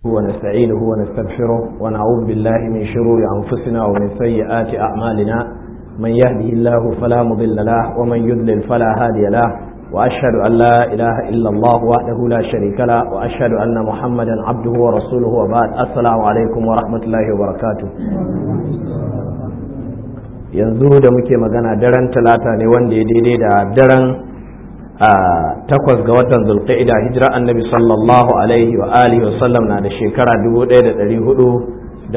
ونستعينه ونستغفره ونعوذ بالله من شرور أنفسنا ومن سيئات أعمالنا من يهده الله فلا مضل له ومن يضلل فلا هادي له وأشهد أن لا إله إلا الله وحده لا شريك له وأشهد أن محمدا عبده ورسوله وبعد السلام عليكم ورحمة الله وبركاته yanzu da muke magana daren talata ne wanda ya daidai da daren takwas ga watan zulqa'ida hijira annabi sallallahu alaihi wa alihi wa sallam na da shekara 1427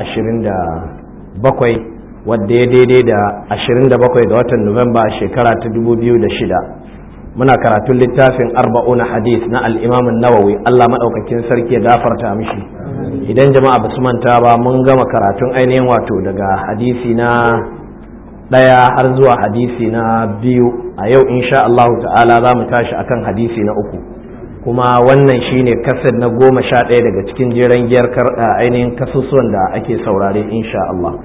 wadda ya daidai da 27 ga watan nuwamba shekara ta 2006 muna karatun littafin arba'una hadith na al'imamin nawawi allah maɗaukakin sarki ya gafarta mishi idan jama'a ba su manta ba mun gama karatun ainihin wato daga hadisi na ɗaya har zuwa hadisi na biyu a yau insha Allah ta'ala za mu tashi akan hadisi na uku kuma wannan shine kasar na goma sha ɗaya daga cikin jeren giyar ainihin kasusuwan da ake saurare insha Allah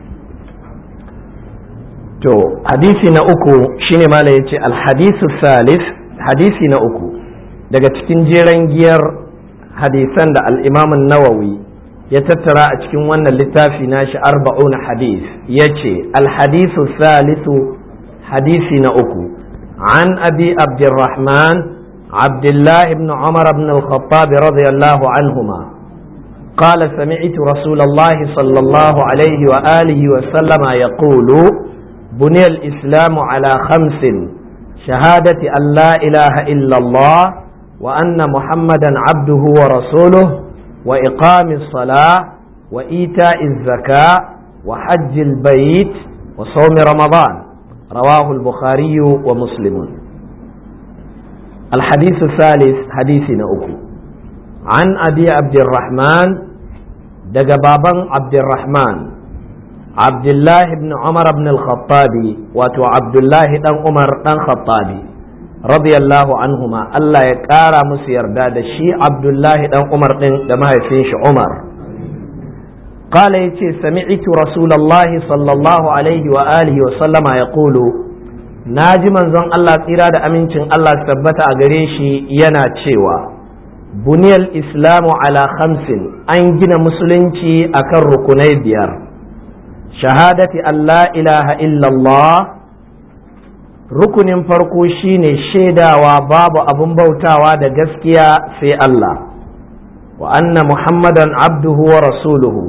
to hadisi na uku shine mala yace alhadisu salis hadisi na uku daga cikin jeren giyar hadisan da al-imamun nawawi ya tattara a cikin wannan littafi nashi arba'una hadis ya ce alhadisu salisu hadisi na uku an abi abdurrahman عبد الله بن عمر بن الخطاب رضي الله عنهما قال سمعت رسول الله صلى الله عليه وآله وسلم يقول بني الإسلام على خمس شهادة أن لا إله إلا الله وأن محمدا عبده ورسوله وإقام الصلاة وإيتاء الزكاة وحج البيت وصوم رمضان رواه البخاري ومسلم الحديث الثالث حديثنا أكو عن أبي عبد الرحمن دقبابا عبد الرحمن عبد الله بن عمر بن الخطاب وتو عبد الله بن عمر بن الخطابي radiyallahu anhuma Allah ya ƙara musu yarda da shi Abdullahi dan Umar ɗin da mahaifin shi Umar qala yace sami'tu rasulullahi sallallahu alaihi wa alihi wa sallama yaqulu naji manzon Allah tsira da amincin Allah tabbata a gare shi yana cewa buniyal islamu ala khamsin an gina musulunci akan rukunai biyar shahadati an la ilaha illallah rukunin farko shine shaidawa babu abin bautawa da gaskiya sai Allah wa anna muhammadan abduhu wa rasuluhu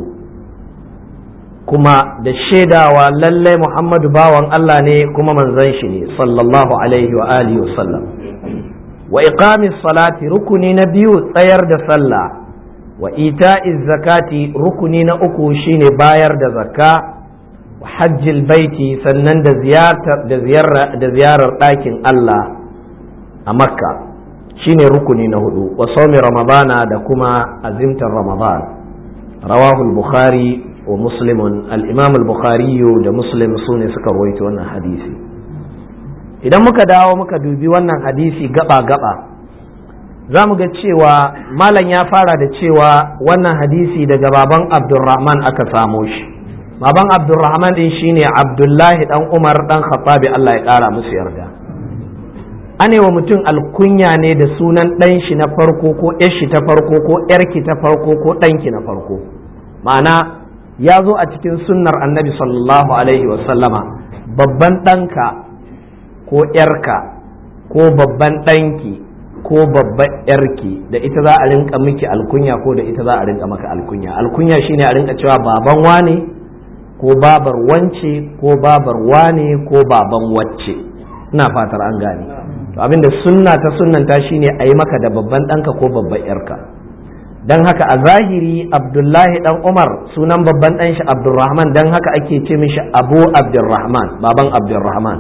kuma da shaidawa lallai muhammadu bawan Allah ne kuma manzon shi ne sallallahu alaihi wa alihi wa sallam wa iqamis salati rukuni na biyu tsayar da sallah wa ita'iz zakati rukuni na uku shine bayar da zakka hajjil baiti sannan da ziyarar ɗakin Allah a makka shine rukuni na hudu wa saumi ramadana da kuma azimtar ramadan rawahul bukhari wa muslimun al-imam al-bukhari da muslim su ne suka rawaito wannan hadisi idan muka dawo muka dubi wannan hadisi gaba-gaba za mu ga cewa malam ya fara da cewa wannan hadisi daga baban abdulrahman aka samo shi baban abdulrahman din shine abdullahi dan umar dan khattabi Allah ya kara musu yarda ane wa mutum alkunya ne da sunan dan shi na farko ko yar shi ta farko ko yarki ta farko ko danki na farko ma'ana ya zo a cikin sunnar annabi sallallahu alaihi wa sallama babban ɗanka ko yarka ko babban ɗanki ko babban yarki da ita za a rinka miki alkunya ko da ita za a rinka maka alkunya alkunya shine a rinka cewa baban wane ko babar wance ko babar wane ko baban wacce ina fatar an gane to abinda sunna ta sunnanta shine a yi maka da babban ɗanka ko babban yarka don haka a zahiri abdullahi dan umar sunan babban ɗan shi abdulrahman don haka ake ce mishi abu abdulrahman baban abdulrahman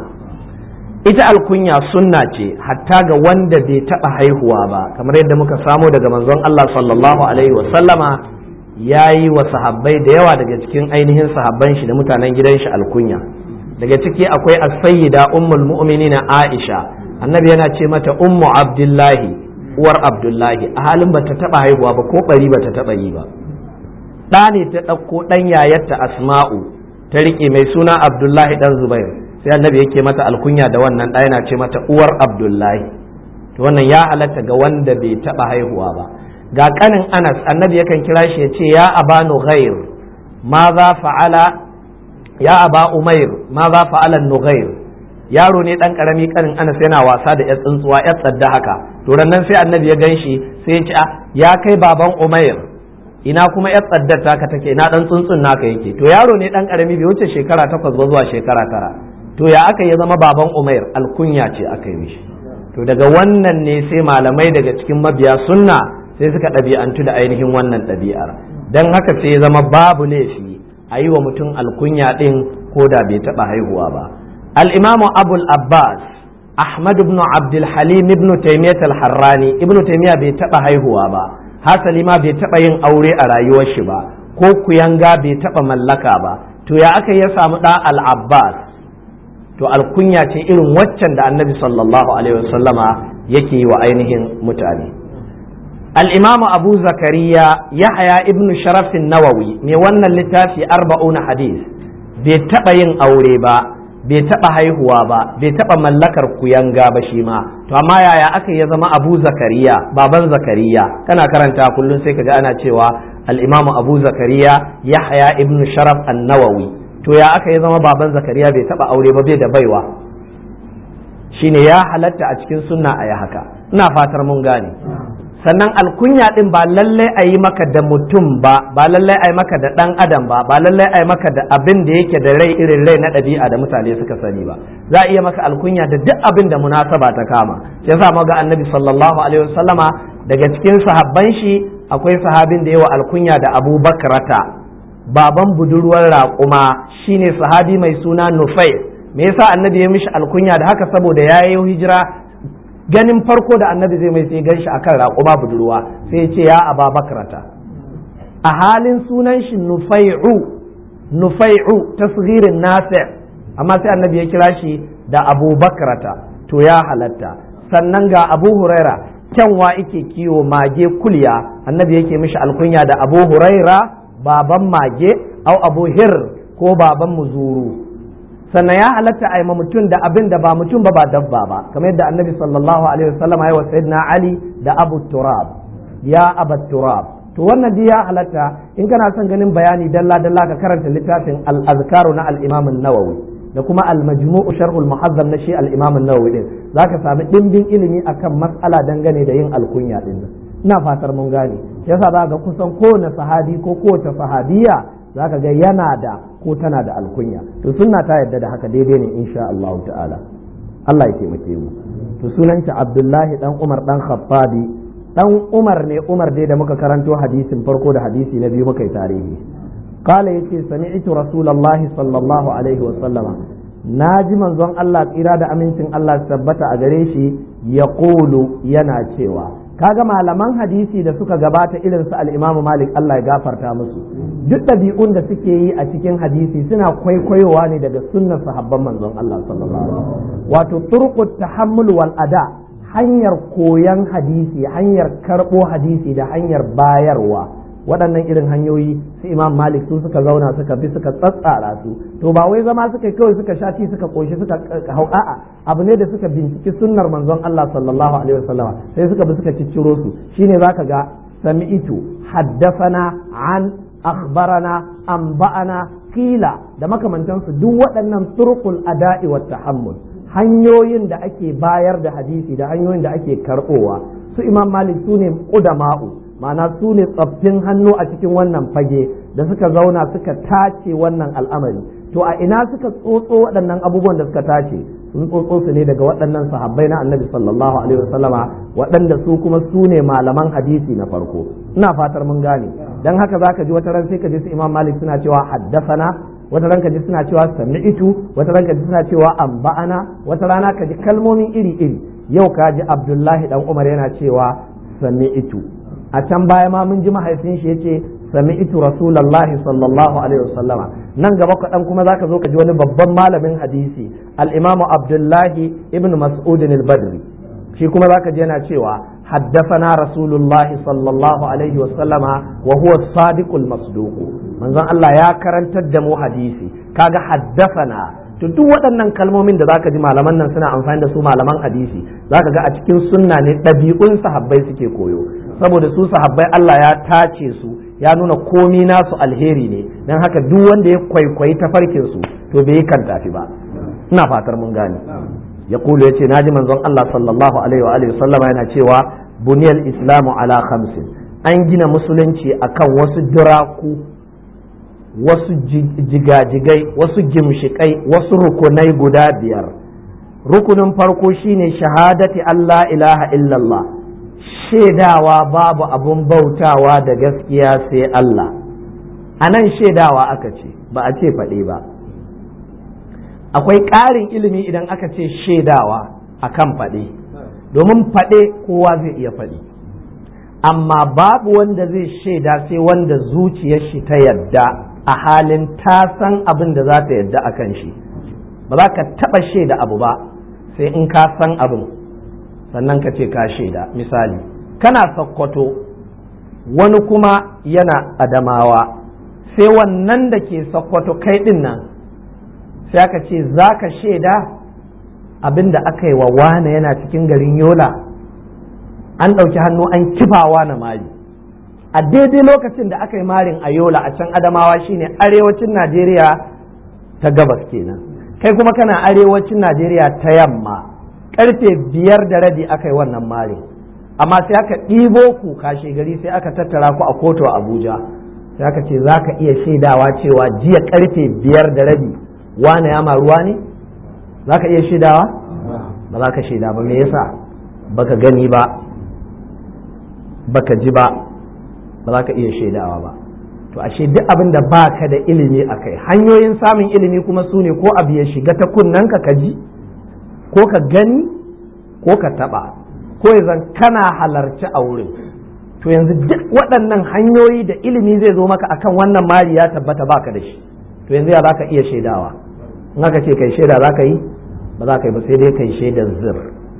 ita alkunya sunna ce hatta ga wanda bai taɓa haihuwa ba kamar yadda muka samo daga manzon allah sallallahu alaihi wasallama ya yi wa sahabbai da yawa daga cikin ainihin sahabban shi da mutanen gidan shi alkunya daga ciki akwai as-sayyida ummul mu'minina Aisha annabi yana ce mata ummu abdullahi uwar abdullahi a halin bata taba haihuwa ba ko bari bata taba yi ba ɗa ne ta ɗauko ɗan yayarta asma'u ta riƙe mai suna abdullahi ɗan zubair sai annabi yake mata alkunya da wannan ɗa yana ce mata uwar abdullahi to wannan ya halatta ga wanda bai taba haihuwa ba ga kanin anas annabi yakan kira shi ya ce ya aba nughair ma za fa'ala ya aba umair ma za fa'ala nughair yaro ne dan karami kanin anas yana wasa da yar tsuntsuwa yar tsadda haka to nan sai annabi ya ganshi sai ya ce ya kai baban umair ina kuma yar tsaddar taka take ina dan tsuntsun naka yake to yaro ne dan karami bai wuce shekara takwas ba zuwa shekara tara to ya aka ya zama baban umair alkunya ce aka yi mishi to daga wannan ne sai malamai daga cikin mabiya sunna sai suka ɗabi'antu da ainihin wannan ɗabi'ar don haka sai ya zama babu laifi a yi wa mutum alkunya ɗin ko da bai taɓa haihuwa ba al'imamu abul abbas ahmad ibn abdul halim ibn taymiyat al-harrani ibn taymiya bai taɓa haihuwa ba hasali ma bai taɓa yin aure a rayuwar shi ba ko kuyanga bai taɓa mallaka ba to ya aka ya samu ɗa al-abbas to alkunya ce irin waccan da annabi sallallahu alaihi wasallama yake yi wa ainihin mutane al'imamu abu zakariya yahaya ibn sharafin nawawi mai wannan littafi arba'una hadis bai taɓa yin aure ba bai taɓa haihuwa ba bai taɓa mallakar kuyanga ba shi ma to amma yaya aka ya zama abu zakariya baban zakariya kana karanta kullum sai ka ji ana cewa al'imamu abu zakariya yahaya ibn sharaf an nawawi to ya aka ya zama baban zakariya bai taba aure ba bai da baiwa shine ya halatta a cikin sunna a yi haka ina fatar mun gane sannan alkunya din ba lallai a yi maka da mutum ba ba lallai a yi maka da dan adam ba ba lallai a yi maka da abin da yake da rai irin rai na ɗabi'a da mutane suka sani ba za a iya maka alkunya da duk abin da munasaba ta kama shi yasa ga annabi sallallahu alaihi wasallama daga cikin sahabban shi akwai sahabin da yawa alkunya da Abu Bakrata baban budurwar raƙuma shine sahabi mai suna nufai me yasa annabi ya mishi alkunya da haka saboda ya yi hijira ganin farko da annabi zai mai sai ganshi akan raƙuma budurwa sai ya ce ya aba bakrata a halin sunan shi nufai'u nufai'u tasghirin nafi' amma sai annabi ya kira shi da abu bakrata to ya halatta sannan ga abu huraira kyanwa ike kiwo mage kulya annabi yake mishi alkunya da abu huraira baban mage au abu hir ko baban muzuru sannan ya halatta a ma mutum da abin da ba mutum ba ba dabba ba kamar yadda annabi sallallahu alaihi wasallam ya wa sayyidina ali da abu turab ya abu turab to wannan dai ya halatta in kana son ganin bayani dalla dalla ka karanta littafin al-azkaru na al-imam an-nawawi da kuma al-majmu'u sharh al-muhazzam na shi al-imam an-nawawi din zaka sami dimbin ilimi akan mas'ala dangane da yin alkunya din ina fatar mun gane yasa za ga kusan kowane sahabi ko kowace sahabiya za ka ga yana da ko tana da alkunya to sunna ta yadda da haka daidai ne insha Allah ta'ala Allah ya taimake mu to sunanta Abdullahi dan Umar dan Khattabi dan Umar ne Umar dai da muka karanto hadisin farko da hadisi na biyu muka yi tarihi qala yace sami'tu rasulullahi sallallahu alaihi wa sallama naji manzon Allah tsira da amincin Allah tabbata a gare shi yaqulu yana cewa kaga malaman hadisi da suka gabata irin su al-Imam Malik Allah ya gafarta musu duk ɗabi'un da suke yi a cikin hadisi suna kwaikwayowa ne daga sunnar sahabban manzon Allah sallallahu alaihi wato turqut tahammul wal ada hanyar koyan hadisi hanyar karɓo hadisi da hanyar bayarwa waɗannan irin hanyoyi su imam malik su suka zauna suka bi suka tsatsara su to ba wai zama suka kawai suka shaci suka koshi suka hau a'a abu ne da suka binciki sunnar manzon Allah sallallahu alaihi wasallam sai suka bi suka cicciro su shine zaka ga sami'tu haddafana an akhbarana anba'ana qila da makamantansu duk waɗannan turqul ada'i wat tahammul hanyoyin da ake bayar da hadisi da hanyoyin da ake karɓowa su imam malik su ne ƙudama'u ma'ana su ne tsaffin hannu a cikin wannan fage da suka zauna suka tace wannan al'amari to a ina suka tsotso waɗannan abubuwan da suka tace sun tsotso su ne daga waɗannan sahabbai na annabi sallallahu alaihi wasallama waɗanda su kuma su ne malaman hadisi na farko ina fatar mun gane dan haka zaka ji wata ran sai ka ji su imam malik suna cewa haddasana wata ranka ji suna cewa sami'tu wata ranka ji suna cewa amba'ana wata rana ka ji kalmomin iri iri yau ka ji abdullahi dan umar yana cewa sami'tu a can baya ma mun ji mahaifin shi yace sami'tu rasulullahi sallallahu alaihi wasallama nan gaba kaɗan kuma zaka zo ka ji wani babban malamin hadisi al-imam abdullahi ibn mas'ud al-badri shi kuma zaka ji yana cewa حدثنا رسول الله صلى الله عليه وسلم وهو الصادق المصدوق manzon Allah ya karantar da mu hadisi kaga haddafana to duk waɗannan kalmomin da zaka ji malaman nan suna amfani da su malaman hadisi zaka ga a cikin sunna ne ɗabi'un sahabbai suke koyo saboda su sahabbai Allah ya tace su ya nuna komi nasu alheri ne don haka duk wanda ya kwaikwayi tafarkin su to bai yi kan tafi ba ina fatar mun gane ya kulu ya ce naji manzon Allah sallallahu alaihi wa alihi sallama yana cewa buniyal islamu ala khamsin an gina musulunci akan wasu duraku wasu jigajigai wasu gimshikai wasu rukunai guda biyar rukunin farko shine shahadati Allah ilaha illallah shaidawa babu abun bautawa da gaskiya sai Allah a nan shaidawa aka ce ba a ce faɗe ba akwai ƙarin ilimi idan aka ce shaidawa a kan faɗe domin faɗe kowa zai iya faɗi amma babu wanda zai shaida sai wanda zuciyar shi ta yadda a halin ta san abin da za ta yadda a kan shi ba za ka taɓa shaida abu ba sai in ka san abin sannan ka ce ka shaida misali kana sakkwato wani kuma yana adamawa sai wannan da ke sakkwato kai ɗin nan sai aka ce za ka shaida abin da aka yi wa wane yana cikin garin yola an ɗauki hannu an kifawa na mari a daidai lokacin da aka yi marin a yola a can adamawa shine arewacin najeriya ta gabas kenan kai kuma kana arewacin najeriya ta yamma karfe biyar da rabi aka yi wannan marin amma sai aka ɗibo ku kashe gari sai aka tattara ku a kotu a abuja sai aka ce za ka iya shaidawa cewa jiya karfe biyar da rabi wane ya maruwa ne za ka iya shaidawa ba za ka shaida ba me yasa baka gani ba baka ji ba ba za ka iya shaidawa ba to ashe duk abin da ba ka da ilimi a kai hanyoyin samun ilimi kuma su ne ko abu ya shiga ta kunnen ka ji ko ka gani ko ka taba ko zan kana halarci a wurin to yanzu duk waɗannan hanyoyi da ilimi zai zo maka akan wannan mari ya tabbata baka da shi to yanzu ya za ka iya shaidawa in aka ce kai shaida za ka yi ba za ka yi ba sai dai kai shaidar zir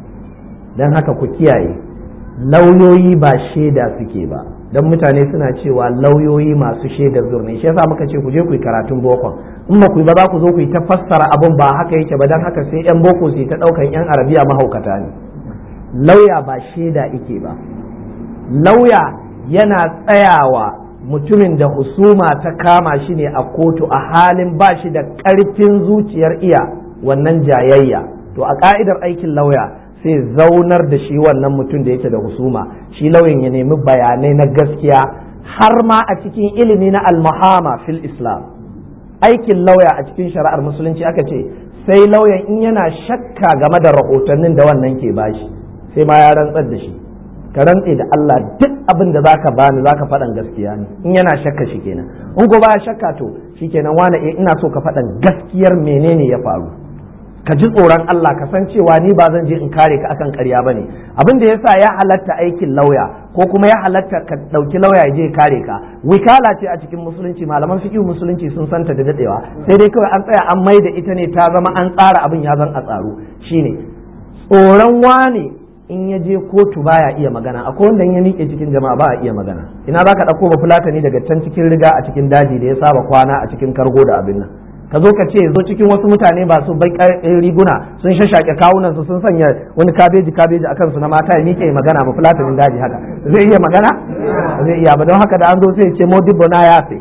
don haka ku kiyaye lauyoyi ba shaida suke ba don mutane suna cewa lauyoyi masu shaidar zur ne shi yasa muka ce ku je ku yi karatun bokon in ba ku yi ba za ku zo ku yi ta fassara abun ba haka yake ba don haka sai yan boko su ta daukan yan arabiya mahaukata ne lauya ba shaida ike ba lauya yana tsayawa mutumin da husuma ta kama shi ne a kotu a halin ba shi da ƙarfin zuciyar iya wannan jayayya to a ka'idar aikin lauya sai zaunar da shi wannan mutum da yake da husuma shi lauyan ya nemi bayanai na gaskiya har ma a cikin ilimi na almuhama fil islam aikin lauya a cikin shari'ar musulunci aka ce sai lauyan in yana shakka game da rahotannin da wannan ke bashi sai ma ya rantsar da shi ka rantse da Allah duk abin da zaka bani zaka faɗan gaskiya ne in yana shakka shi kenan in ko baya shakka to shikenan wani ina so ka faɗan gaskiyar menene ya faru ka ji tsoron Allah ka san cewa ni ba zan je in kare ka akan ƙarya ba ne abin da yasa ya halatta aikin lauya ko kuma ya halatta ka ɗauki lauya ya je kare ka wikala ce a cikin musulunci malaman fiqh musulunci sun santa da dadewa sai dai kawai an tsaya an mai da ita ne ta zama an tsara abin ya zan a tsaro shine tsoron wane in ya je kotu baya iya magana akwai wanda ya miƙe cikin jama'a ba a iya magana ina za ka ɗauko ba fulatani daga can cikin riga a cikin daji da ya saba kwana a cikin kargo da abin nan ka zo ka ce zo cikin wasu mutane ba su bai riguna sun shashake kawunan su sun sanya wani kabeji kabeji akan su na mata ya miƙe magana ba fulatanin daji haka zai iya magana zai iya ba don haka da an zo sai ce modibbo na yafe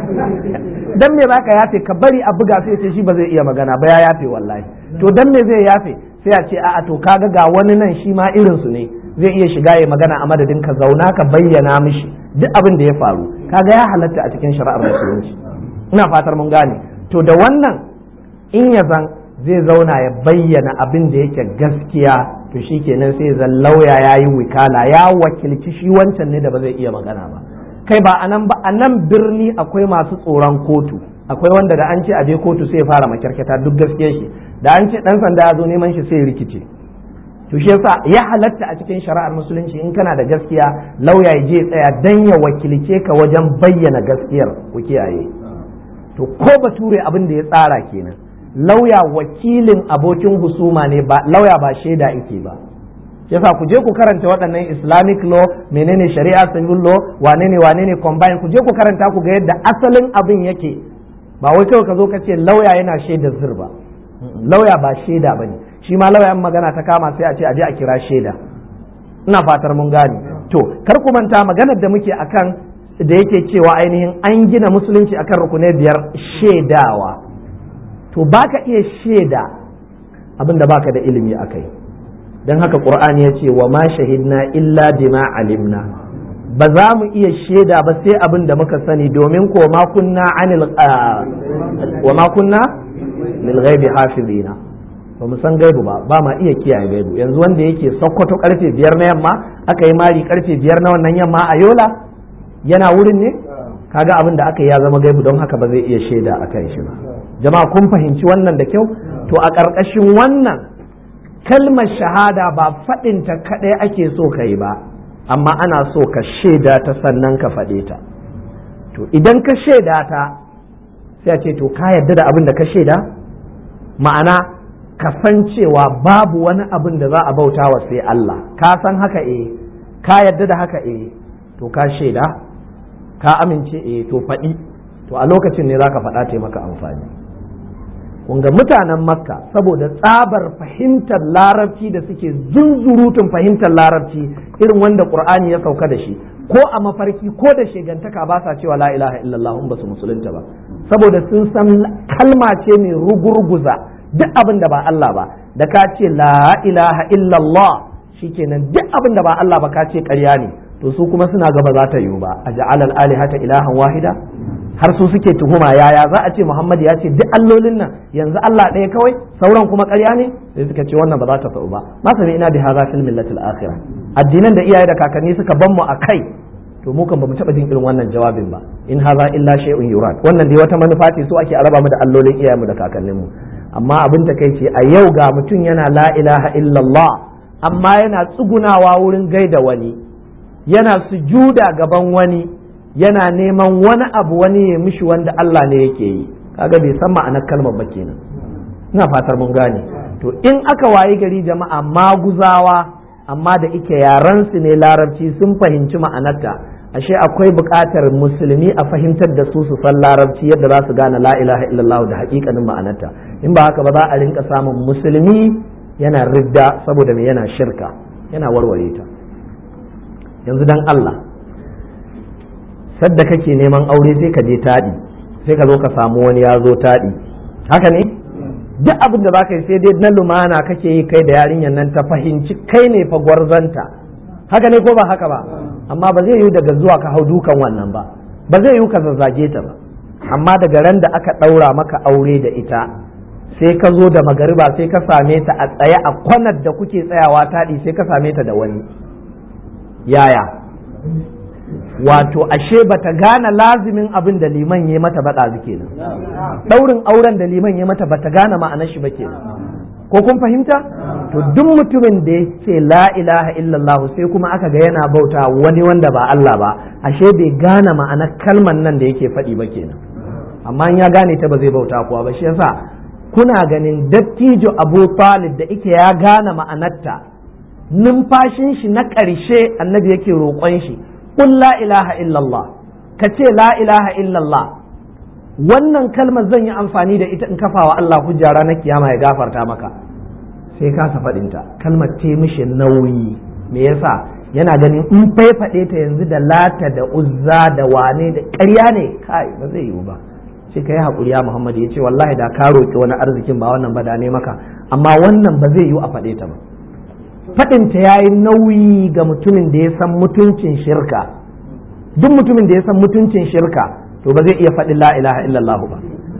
dan me baka yafe ka bari a buga sai ce shi ba zai iya magana ba ya yafe wallahi to dan me zai yafe sai a ce a'a to kaga ga wani nan shi ma irin su ne zai iya shiga ya magana a madadin ka zauna ka bayyana mishi duk abin da ya faru kaga ya halatta a cikin shari'ar musulunci ina fatar mun gane to da wannan in ya zan zai zauna ya bayyana abin da yake gaskiya to shi kenan sai zan lauya ya yi wikala ya wakilci shi wancan ne da ba zai iya magana ba kai ba a nan ba a nan birni akwai masu tsoron kotu akwai wanda da an ce a je kotu sai ya fara makyarketa duk gaskiya shi da an ce dan sanda ya zo neman shi sai ya rikice to shi yasa ya halatta a cikin shari'ar musulunci in kana da gaskiya lauya ya je tsaya dan ya wakilce ka wajen bayyana gaskiyar ku kiyaye to ko bature abin da ya tsara kenan lauya wakilin abokin husuma ne ba lauya ba shaida yake ba yasa ku je ku karanta waɗannan islamic law menene shari'a civil law wane ne wane ne combine ku je ku karanta ku ga yadda asalin abin yake ba wai kawai ka zo ka ce lauya yana shaida zir ba lauya ba shaida bane shi ma lauyan magana ta kama sai a ce a je a kira shaida ina fatar mun gane to kar ku manta maganar da muke akan da yake cewa ainihin an gina musulunci akan rukunai biyar shaidawa to baka iya shaida abin da baka da ilimi akai don haka qur'ani ya ce wa ma shahidna illa bima alimna ba za mu iya shaida ba sai abin da muka sani domin ko ma kunna anil wa ma kunna lil ghaibi hafizina ba mu san gaibu ba ba ma iya kiyaye gaibu yanzu wanda yake sokoto karfe biyar na yamma aka yi mari karfe biyar na wannan yamma a yola yana wurin ne kaga abin da aka yi ya zama gaibu don haka ba zai iya shaida a kan shi ba jama'a kun fahimci wannan da kyau to a ƙarƙashin wannan kalmar shahada ba faɗinta kaɗai ake so ka yi ba amma ana so ka shaida ta sannan ka faɗe ta to idan ka shaida ta sai a ce to ka yarda da abin da ka shaida ma'ana ka san cewa babu wani abin da za a bauta wa sai Allah ka san haka eh ka yarda da haka eh to ka shaida ka amince eh to faɗi to a lokacin ne za ka faɗa ta maka amfani ga mutanen makka saboda tsabar fahimtar larabci da suke zunzurutun fahimtar larabci irin wanda qur'ani ya sauka da shi ko a mafarki ko da shegantaka ba sa cewa la ilaha illallah ba su musulunta ba saboda sun san kalma ce mai rugurguza duk abin da ba Allah ba da ka ce la ilaha illallah shikenan duk abin da ba Allah ba ka ce ƙarya ne to su kuma suna gaba za ta yiwu ba a ja'alal alihata ilahan wahida har su suke tuhuma yaya za a ce Muhammad ya ce duk allolin nan yanzu Allah ɗaya kawai sauran kuma ƙarya ne sai suka ce wannan ba za ta sa'u ba ma sami ina bi hadha fil millatil akhirah addinan da iyaye da kakanni suka ban mu akai to mu kan bamu taba jin irin wannan jawabin ba in hadha illa shay'un yurad wannan dai wata manufa ce so ake araba mu da allolin iyayenmu da kakanninmu amma abin ta kai ce a yau ga mutum yana la ilaha illallah amma yana tsugunawa wurin gaida wani yana sujuda gaban wani yana neman wani abu wani ya mishi wanda Allah ne yake yi kaga bai san ma'anar kalmar ba kenan ina fatar mun gane to in aka wayi gari jama'a maguzawa amma da ike yaran su ne larabci sun fahimci ma'anarta ashe akwai buƙatar musulmi a fahimtar da su su san larabci yadda za su gane la ilaha illallah da haƙiƙanin ma'anarta in ba haka ba za a rinka samun musulmi yana ridda saboda me yana shirka yana warware ta yanzu dan Allah sadda kake neman aure sai ka je taɗi sai ka zo ka samu wani ya zo taɗi haka ne duk abin da za ka yi sai dai na lumana kake yi kai da yarinyar nan ta fahimci kai ne fa gwarzanta haka ne ko ba haka ba amma ba zai yi daga zuwa ka hau dukan wannan ba ba zai yi ka zazzage ta ba amma daga ran da aka ɗaura maka aure da ita sai ka zo da magariba sai ka same ta a tsaye a kwanar da kuke tsayawa taɗi sai ka same ta da wani yaya wato ashe bata gane lazimin abin da liman ya mata baɗa kenan ɗaurin auren da liman ya mata bata gane ma'anar shi ba kenan ko kun fahimta to duk mutumin da ya ce la ilaha illallah sai kuma aka ga yana bauta wani wanda ba Allah ba ashe bai gane ma'anar kalmar nan da yake faɗi ba kenan amma in ya gane ta ba zai bauta kuwa ba shi yasa kuna ganin dattijo Abu Talib da ike ya gane ma'anarta numfashin shi na ƙarshe annabi yake roƙon shi qul la ilaha illallah ka ce la ilaha illallah wannan kalmar zan yi amfani da ita in kafa wa Allah hujja ranar kiyama ya gafarta maka sai ka faɗinta kalmar ce mishi nauyi me yasa yana ganin in faifaɗe ta yanzu da lata da uzza da wane da ƙarya ne kai ba zai yiwu ba sai ka yi haƙuri ya Muhammad ya ce wallahi da ka roƙi wani arzikin ba wannan ba da ne maka amma wannan ba zai yiwu a faɗe ta ba faɗinta ya yi nauyi ga mutumin da ya san mutuncin shirka duk mutumin da ya san mutuncin shirka to ba zai iya faɗin la ilaha illallah ba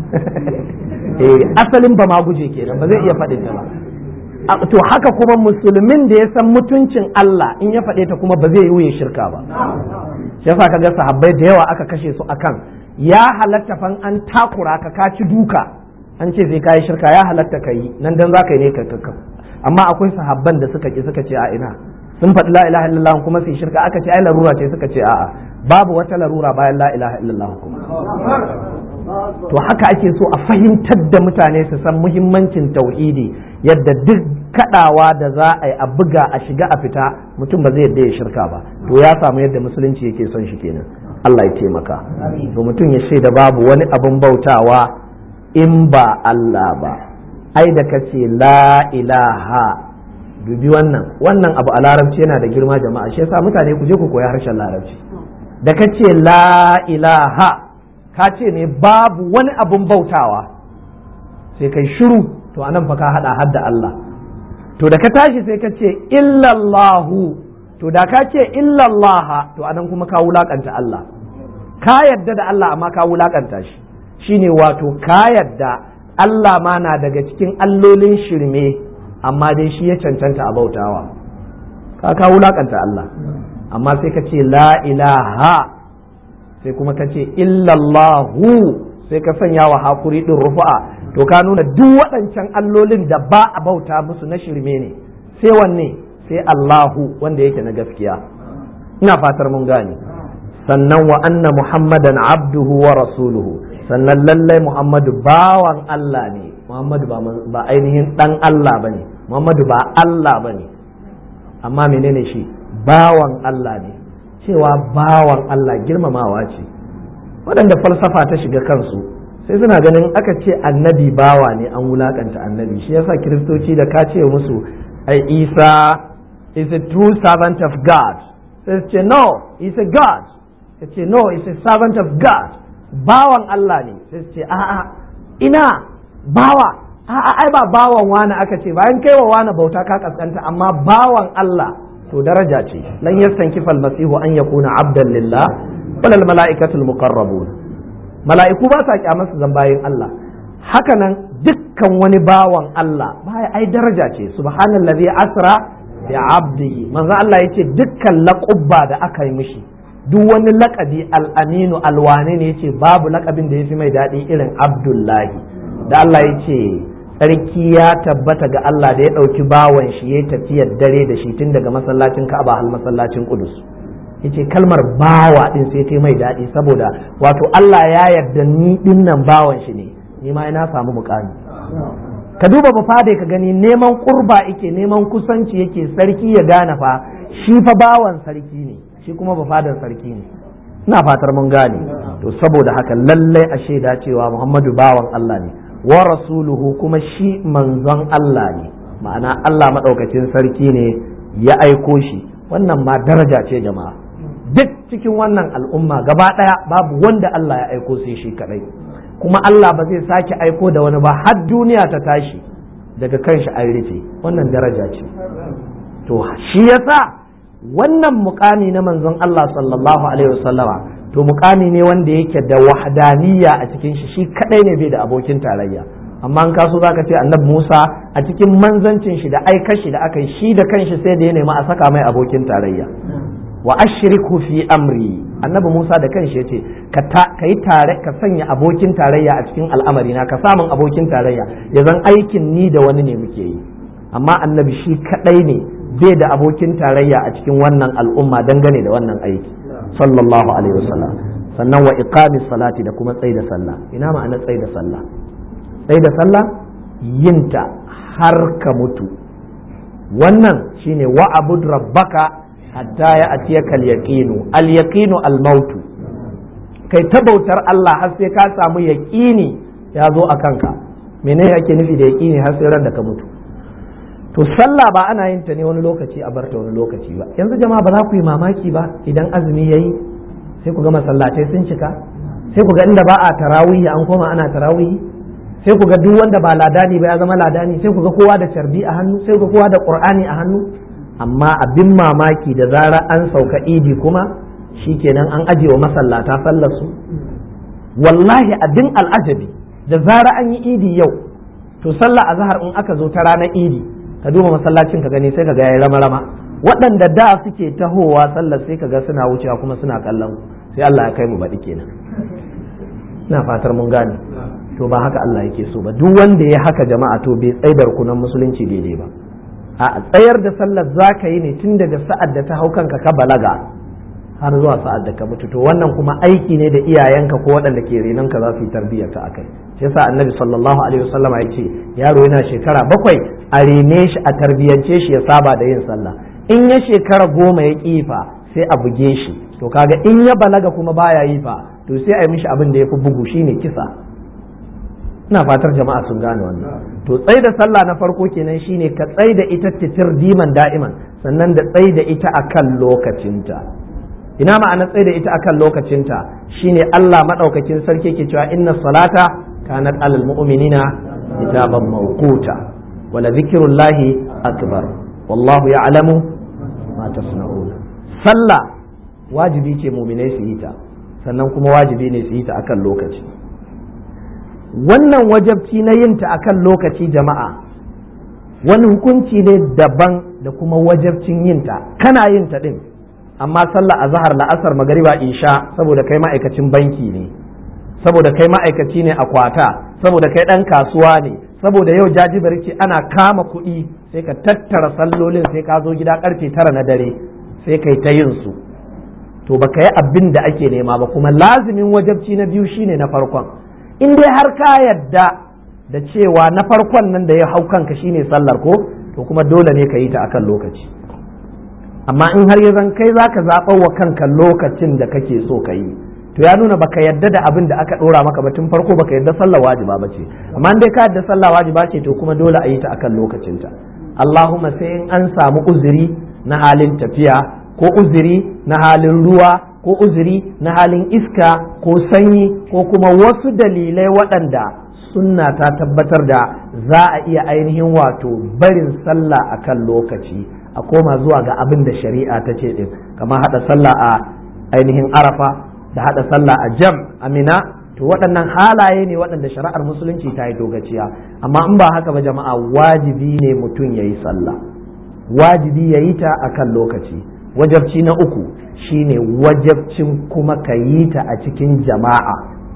eh asalin ba ma guje kenan ba zai iya faɗin ta ba to haka kuma musulmin da ya san mutuncin Allah in ya faɗe ta kuma ba zai yi shirka ba shi yasa kaga sahabbai da yawa aka kashe su akan ya halatta fan an takura ka ka ci duka an ce sai ka yi shirka ya halatta ka yi nan dan za ka yi ne ka amma akwai sahabban da suka ki suka ce a ina sun faɗi la ilaha illallah kuma sai shirka aka ce ai larura ce suka ce a'a babu wata larura bayan la ilaha illallah kuma to haka ake so a fahimtar da mutane su san muhimmancin tauhidi yadda duk kadawa da za a yi a buga a shiga a fita mutum ba zai yadda ya shirka ba to ya samu yadda musulunci yake son shi kenan Allah ya taimaka to mutum ya shaida babu wani abin bautawa in ba Allah ba ai da ka ce la ilaha dubi wannan wannan abu a larabci yana da girma jama'a shi yasa mutane ku je ku koyi harshen larabci da ka ce la ilaha ka ce ne babu wani abun bautawa sai kai shiru to anan fa ka hada hadda Allah to da ka tashi sai ka ce illallahu to da ka ce illallaha to anan kuma ka wulakanta Allah ka yadda da Allah amma ka wulakanta shi shine wato ka yadda Allah ma na daga cikin allolin shirme amma dai shi ya cancanta a bautawa ka ka wulakanta Allah amma sai ka ce la ilaha sai kuma ka ce illallahu sai ka sanya wa hakuri din rufa'a to ka nuna duk waɗancan allolin da ba a bauta musu na shirme ne sai wanne sai Allahu wanda yake na gaskiya ina fatar mun gane sannan wa anna muhammadan abduhu wa rasuluhu sannan lallai muhammadu bawan Allah ne muhammadu ba ainihin dan Allah ba ne muhammadu ba Allah ba ne amma menene shi bawan Allah ne cewa bawan Allah girmamawa ce waɗanda falsafa ta shiga kansu sai suna ganin aka ce annabi bawa ne an wulakanta annabi shi yasa kiristoci da ka ce musu ai isa is a true servant of God sai su ce no is a God ya ce no is a servant of God bawan Allah ne sai su ce a'a ina bawa a'a ai ba bawan wani aka ce bayan kai wa wani bauta ka kaskanta amma bawan Allah to daraja ce lan yastankifa almasihu an yakuna abdan lillah wal malaikatu almuqarrabun mala'iku ba sa kyamar su zambayin Allah haka nan dukkan wani bawan Allah baya ai daraja ce subhanallazi asra bi abdihi manzo Allah yace dukkan laqabba da aka yi mishi duk wani lakabi al'aminu alwane ne yace babu lakabin da ya fi mai daɗi irin abdullahi da Allah ya ce tsarki ya tabbata ga Allah da ya ɗauki bawan shi ya tafiyar dare da shi tun daga masallacin ka'aba har masallacin kudus yace kalmar bawa din sai ta mai daɗi saboda wato Allah ya yarda ni dinnan bawan shi ne ni ma ina samu mukami ka duba ba fade ka gani neman kurba yake neman kusanci yake sarki ya gane fa shi fa bawan sarki ne shi kuma ba fadar sarki ne ina fatar mun gane to saboda haka lallai a shaida cewa Muhammadu bawan Allah ne wa rasuluhu kuma shi manzon Allah ne ma'ana Allah maɗaukacin sarki ne ya aiko shi wannan ma daraja ce jama'a duk cikin wannan al'umma gaba ɗaya babu wanda Allah ya aiko sai shi kadai kuma Allah ba zai sake aiko da wani ba har duniya ta tashi daga kanshi an rufe wannan daraja ce to shi yasa wannan mukami na manzon Allah sallallahu alaihi wasallama to mukami ne wanda yake da wahdaniyya a cikin shi shi kadai ne bai da abokin tarayya amma an kaso zaka ce annabi Musa a cikin manzancin shi da aikar shi da aka yi shi da kanshi sai da ya nemi a saka mai abokin tarayya wa ashriku fi amri annabi Musa da kanshi yace ka ka yi tare ka sanya abokin tarayya a cikin al'amari na ka samun abokin tarayya ya zan aikin ni da wani ne muke yi amma annabi shi kadai ne bai da abokin tarayya a cikin wannan al'umma dangane da wannan aiki sallallahu alaihi wasallam sannan wa iqamis salati da kuma tsaida sallah ina ma'ana tsaida sallah tsaida sallah yinta har ka mutu wannan shine wa abud rabbaka hatta ya atiyaka al-yaqinu al-yaqinu al-mautu kai ta bautar Allah har sai ka samu yaqini ya zo a kanka menene ake nufi da yaqini har sai ran da ka mutu to sallah ba ana yin ta ne wani lokaci a barta wani lokaci ba yanzu jama'a ba za ku yi mamaki ba idan azumi yayi sai ku ga masallatai sun cika sai ku ga inda ba a tarawihi an koma ana tarawihi sai ku ga duk wanda ba ladani ba ya zama ladani sai ku ga kowa da carbi a hannu sai ku ga kowa da qur'ani a hannu amma abin mamaki da zara an sauka idi kuma shikenan an aje wa masallata sallar su wallahi abin al'ajabi da zara an yi idi yau to sallah azhar in aka zo ta ranar idi ka duba masallacin ka gani sai ka ga yayi rama rama waɗanda da suke tahowa sallar sai ka ga suna wucewa kuma suna kallon sai Allah ya kai mu baɗi kenan ina fatar mun gane to ba haka Allah yake so ba duk wanda ya haka jama'a to bai tsaidar kunan musulunci daidai ba a tsayar da sallar zaka yi ne tun daga sa'ad da ta hau kanka ka balaga har zuwa sa'ad da ka mutu to wannan kuma aiki ne da iyayenka ko waɗanda ke renon ka za su yi tarbiyyar ka akai shi yasa annabi sallallahu alaihi wasallama ya ce yaro yana shekara bakwai a rene shi a tarbiyyance shi ya saba da yin sallah in ya shekara goma ya kifa sai a buge shi to kaga in ya balaga kuma baya yi fa to sai a yi mishi abin da ya fi bugu shine kisa ina fatar jama'a sun gane wannan to tsai da sallah na farko kenan shine ka tsai da ita titir diman da'iman sannan da tsai da ita akan lokacinta ina ma'ana tsai da ita akan lokacinta shine Allah madaukakin sarki ke cewa inna salata kanat alal mu'minina kitaban mawquta wala zikrullahi akbar wallahu ya'lamu ma tasna'un sallah wajibi ce mu'minai su yi ta sannan kuma wajibi ne su yi ta akan lokaci wannan wajabci na yin ta akan lokaci jama'a wani hukunci ne daban da kuma wajabcin yin ta kana yin ta din amma sallah azhar la'asar magariba isha saboda kai ma'aikacin banki ne saboda kai ma'aikaci ne a kwata saboda kai dan kasuwa ne saboda yau jajibar ce ana kama kuɗi sai ka tattara sallolin sai ka zo gida karfe tara na dare sai kai ta yin su to baka yi abin da ake nema ba kuma lazimin wajabci na biyu shine na farkon in dai har ka yadda da cewa na farkon nan da ya hau kanka shine sallar ko to kuma dole ne ka yi ta akan lokaci amma in har ya zan kai zaka zaɓar wa kanka lokacin da kake so ka yi to ya nuna baka yadda da abin da aka ɗora maka ba tun farko baka yadda sallar wajiba ba ce amma in dai ka yadda sallah wajiba ce to kuma dole a yi ta akan lokacinta Allahumma sai in an samu uzuri na halin tafiya ko uzuri na halin ruwa ko uzuri na halin iska ko sanyi ko kuma wasu dalilai waɗanda sunna ta tabbatar da za a iya ainihin wato barin sallah a kan lokaci a koma zuwa ga abin da shari'a ta ce ɗin kamar haɗa sallah a ainihin arafa da haɗa sallah a jam amina to waɗannan halaye ne waɗanda shari'ar musulunci ta yi dogaciya amma in ba haka ba jama'a wajibi ne mutum ya yi sallah wajibi ya yi ta a kan lokaci wajabci na uku shine wajabcin kuma ka yi ta a cikin jama'a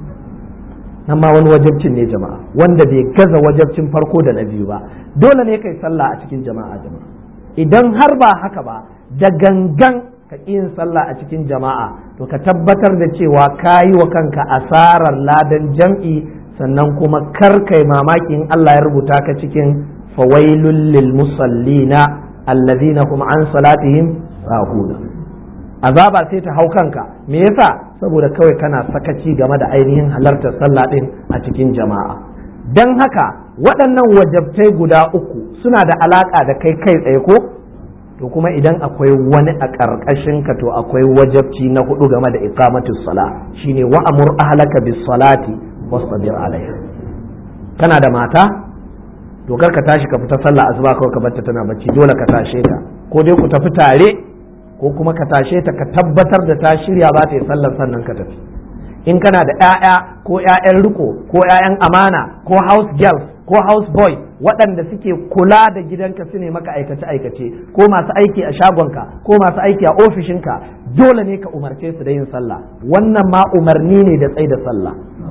nan ma wani wajabcin ne jama'a wanda bai gaza wajabcin farko da na biyu ba dole ne kai sallah a cikin jama'a jama'a idan har ba haka ba da gangan ka yin sallah a cikin jama'a to ka tabbatar da cewa ka yi wa kanka asarar ladan jam'i sannan kuma kar kai mamakin Allah ya rubuta ka cikin fawailul lil musallina allazina hum an salatihim sahuna azaba sai ta hau kanka me yasa saboda kawai kana sakaci game da ainihin halartar sallah din a cikin jama'a don haka waɗannan wajabtai guda uku suna da alaƙa da kai kai tsaye ko to kuma idan akwai wani a ƙarƙashin ka to akwai wajabci na hudu game da iqamatus sala shine wa amur ahlaka bis salati wastabir alaiha kana da mata to kar ka tashi ka fita sallah asuba kawai ka barta tana bacci dole ka tashe ta ko dai ku tafi tare ko kuma ka tashe ta ka tabbatar da ta shirya za ta yi sallar sannan ka tafi in kana da 'ya'ya ko 'ya'yan riko ko 'ya'yan amana ko house girls ko house boy waɗanda suke kula da gidanka su ne maka aikace aikace ko masu aiki a shagonka ko masu aiki a ofishinka dole ne ka umarce su da yin sallah wannan ma umarni ne da tsaida sallah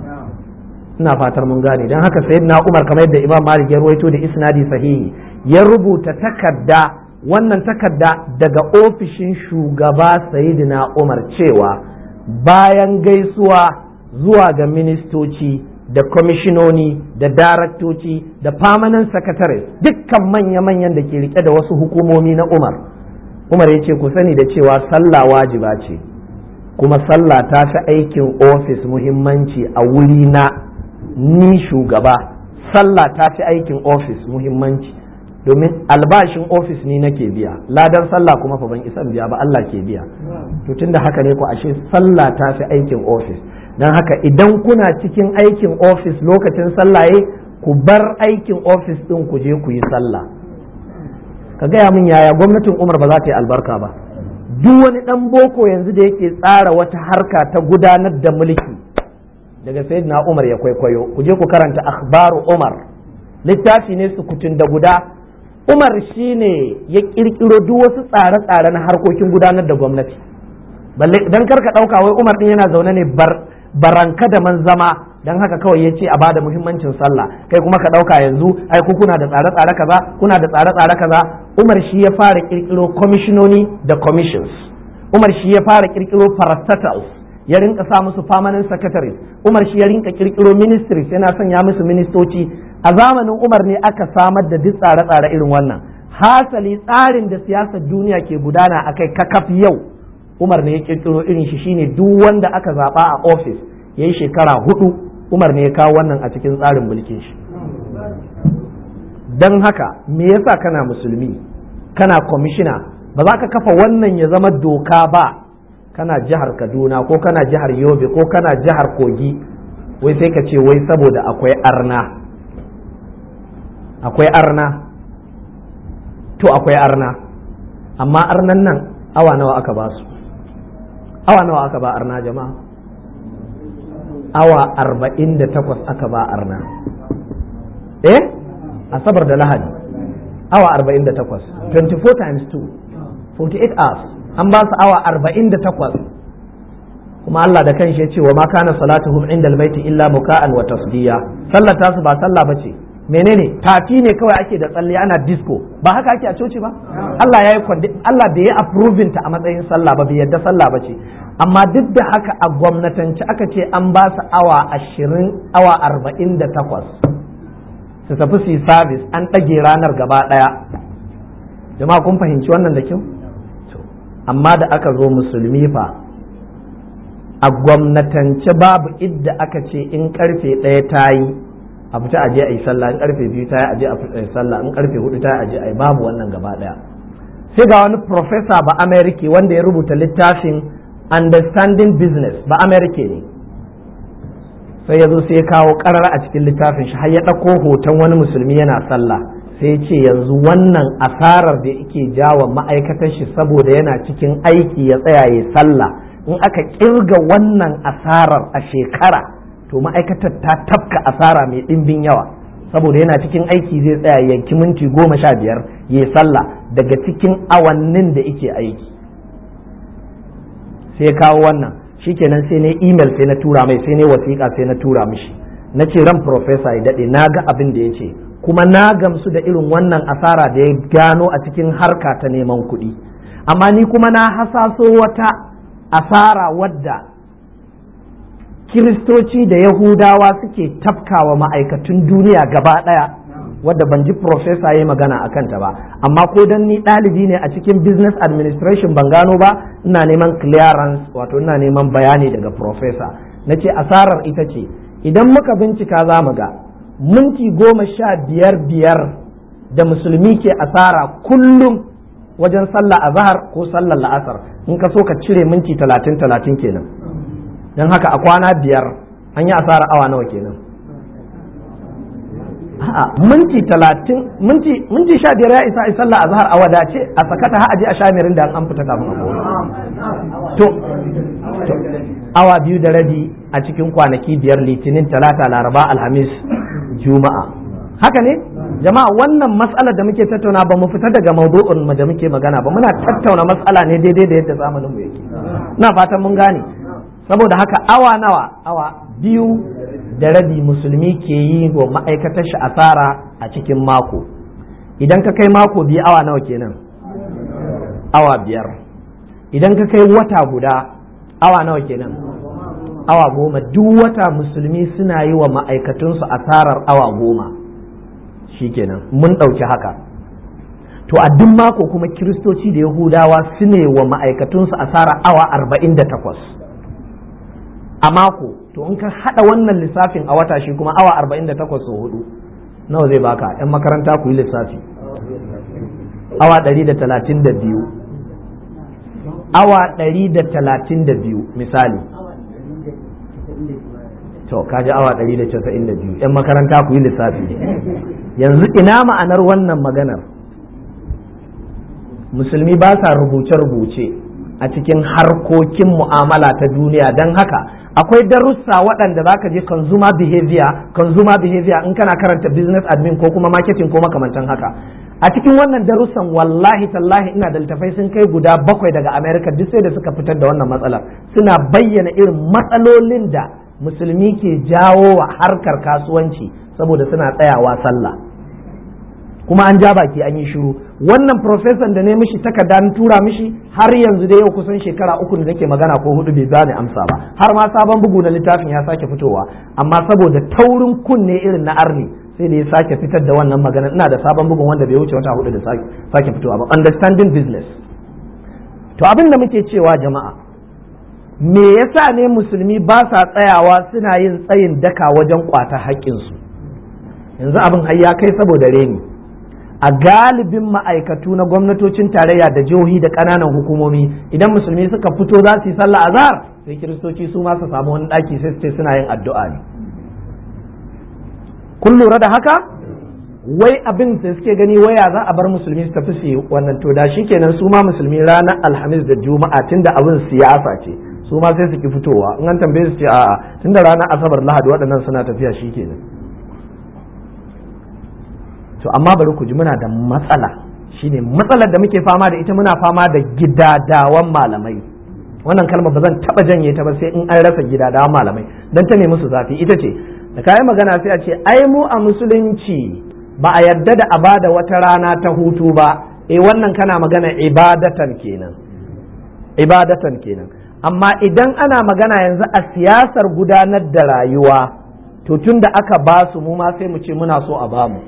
ina fatar mun gane don haka sayyidina umar kamar yadda imam malik ya ruwaito da isnadi sahihi ya rubuta takarda wannan takarda daga ofishin shugaba sayidina umar cewa bayan gaisuwa zuwa ga ministoci da kwamishinoni da daraktoci da permanent secretary dukkan manya-manyan da ke rike da wasu hukumomi na umar umar ya ce ku sani da cewa sallah wajiba ce kuma sallah ta fi aikin ofis muhimmanci a wuri na ni shugaba sallah ta fi aikin ofis muhimmanci domin albashin ofis ni nake biya ladan sallah kuma fa ban isan biya ba Allah ke biya to tunda haka ne ku ashe sallah ta fi aikin ofis don haka idan kuna cikin aikin ofis lokacin sallaye ku bar aikin ofis din ku je ku yi sallah ka gaya min yaya gwamnatin umar ba za ta yi albarka ba duk wani dan boko yanzu da yake tsara wata harka ta gudanar da mulki daga sayyidina umar ya kwaikwayo ku je ku karanta akhbaru umar littafi ne sukutun da guda umar shine ya kirkiro duk wasu tsare-tsare na harkokin gudanar da gwamnati balle dan karka dauka wai umar din yana zaune ne bar baranka da man zama dan haka kawai ya ce a bada muhimmancin sallah kai kuma ka dauka yanzu ai ku kuna da tsare-tsare kaza kuna da tsare-tsare kaza umar shi ya fara kirkiro commissiononi da commissions umar shi ya fara kirkiro parastatals ya rinka sa musu permanent secretaries umar shi ya rinka kirkiro ministries yana sanya musu ministoci a zamanin umar ne aka samar da duk tsare-tsare irin wannan hasali tsarin da siyasar duniya ke gudana akai kakaf yau umar ne ya kirkiro irin shi shine duk wanda aka zaba a ofis ya yi shekara hudu umar ne ya kawo wannan a cikin tsarin mulkin shi don haka me yasa kana musulmi kana kwamishina ba za ka kafa wannan ya zama doka ba kana jihar kaduna ko kana jihar yobe ko kana jihar kogi wai sai ka ce wai saboda akwai arna akwai arna to akwai arna amma arnan nan awa nawa aka ba su awa nawa aka ba arna jama'a awa arba'in da takwas aka ba arna eh asabar da lahadi awa arba'in da takwas 24 times 2 48 hours an ba su awa arba'in da takwas kuma Allah da kanshi ya ce wa ma kana salatuhum inda albayti illa muka'an wa tasdiya sallar tasu ba sallah bace menene tafi ne kawai ake da tsalle ana disco ba haka ake a coci ba Allah ya yi Allah bai yi approving ta a matsayin sallah ba bai yadda sallah bace amma duk da haka a gwamnatance aka ce an ba su awa ashirin awa arba'in da takwas su tafi su yi service an ɗage ranar gaba ɗaya jama'a kun fahimci wannan da kyau amma da aka zo musulmi fa a gwamnatance babu idda aka ce in karfe ɗaya ta yi a fita aje a yi sallah in karfe biyu ta yi aje a fita sallah in karfe hudu ta yi aje a yi babu wannan gaba ɗaya sai ga wani professor ba amerika wanda ya rubuta littafin understanding business ba amerika ne sai ya zo sai ya kawo karar a cikin littafin shi har ya ɗauko hoton wani musulmi yana sallah sai ya ce yanzu wannan asarar da yake jawa ma'aikatar shi saboda yana cikin aiki ya tsaya ya sallah in aka kirga wannan asarar a shekara to ma'aikatar ta tafka asara mai ɗimbin yawa saboda yana cikin aiki zai tsaya yanki minti goma sha biyar ya sallah daga cikin awannin da yake aiki sai kawo wannan shikenan sai ne email sai na tura mai sai ne wasiƙa sai na tura mishi na ce ran profesa ya daɗe na ga abin da ya ce kuma na gamsu da irin wannan asara da ya gano a cikin harka ta neman kuɗi amma ni kuma na hasaso wata asara wadda kiristoci da yahudawa suke tafkawa ma'aikatun duniya gaba ɗaya wadda ban ji profesa ya magana a kanta ba amma ko dan ni ɗalibi ne a cikin business administration ban gano ba ina neman clearance wato ina neman bayani daga profesa na ce asarar ita ce idan muka bincika za mu ga minti goma sha biyar biyar da musulmi ke asara kullum wajen sallah a zahar ko sallar la'asar in ka so ka cire minti talatin talatin kenan don haka a kwana biyar an yi asara awa nawa kenan a'a minti talatin minti minti sha biyar ya isa a sallah a zahar a wadace a sakata ha aje a shamirin da an fita kafin a to awa biyu da rabi a cikin kwanaki biyar litinin talata laraba alhamis juma'a haka ne jama'a wannan matsala da muke tattauna ba mu fita daga maudu'in da muke magana ba muna tattauna matsala ne daidai da yadda zamanin mu yake na fatan mun gane saboda haka awa nawa awa biyu da rabi musulmi ke yi wa ma'aikatar shi asara a cikin mako idan ka kai mako biyu awa nawa kenan awa biyar idan ka kai wata guda awa nawa kenan awa goma duk wata musulmi suna yi wa ma'aikatunsu asarar awa goma shi kenan mun ɗauki haka to a duk mako kuma kiristoci da yahudawa su ne wa ma'aikatunsu asara awa arba'in da takwas a mako to in ka haɗa wannan lissafin a wata shi kuma awa arba'in da takwas sau hudu nawa zai baka 'yan makaranta ku yi lissafi awa ɗari da talatin da biyu awa ɗari da talatin da biyu misali to kaji awa ɗari da casa'in da biyu 'yan makaranta ku yi lissafi yanzu ina ma'anar wannan maganar musulmi ba sa rubuce-rubuce a cikin harkokin mu'amala ta duniya don haka akwai darussa waɗanda za ka je consumer behavior consumer behavior in kana karanta business admin ko kuma marketing ko makamantan haka a cikin wannan darussan wallahi tallahi ina da littafai sun kai guda bakwai daga america duk sai da suka fitar da wannan matsalar suna bayyana irin matsalolin da musulmi ke jawo wa harkar kasuwanci saboda suna tsayawa sallah kuma an ja baki an yi shiru wannan profesan da ne mishi takarda na tura mishi har yanzu da yau kusan shekara uku da nake magana ko hudu bai bani amsa ba har ma sabon bugu na littafin ya sake fitowa amma saboda taurin kunne irin na arni sai da ya sake fitar da wannan magana ina da sabon bugun wanda bai wuce wata hudu da sake fitowa ba understanding business to abin da muke cewa jama'a me yasa ne musulmi ba sa tsayawa suna yin tsayin daka wajen kwata haƙƙinsu yanzu abin har ya kai saboda reni a galibin ma'aikatu na gwamnatocin tarayya da jihohi da ƙananan hukumomi idan musulmi suka fito za su yi sallah azhar sai kiristoci su ma su samu wani ɗaki sai su ce suna yin addu'a ne kun lura da haka wai abin da suke gani waya za a bar musulmi su tafi su yi wannan to da kenan su ma musulmi ranar alhamis da juma'a tunda abin siyasa ce su ma sai su ki fitowa in an tambaye su ce a'a tunda ranar asabar lahadi waɗannan suna tafiya shikenan to amma bari ku ji muna da matsala shine matsalar da muke fama da ita muna fama da gidadawan malamai wannan kalma ba zan taba janye ta ba sai in an rasa gidadawan malamai dan ta ne musu zafi ita ce da kayi magana sai a ce ai mu a musulunci ba a yarda da a bada wata rana ta hutu ba eh wannan kana magana ibadatan kenan ibadatan kenan amma idan ana magana yanzu a siyasar gudanar da rayuwa to tun da aka ba su mu ma sai mu ce muna so a bamu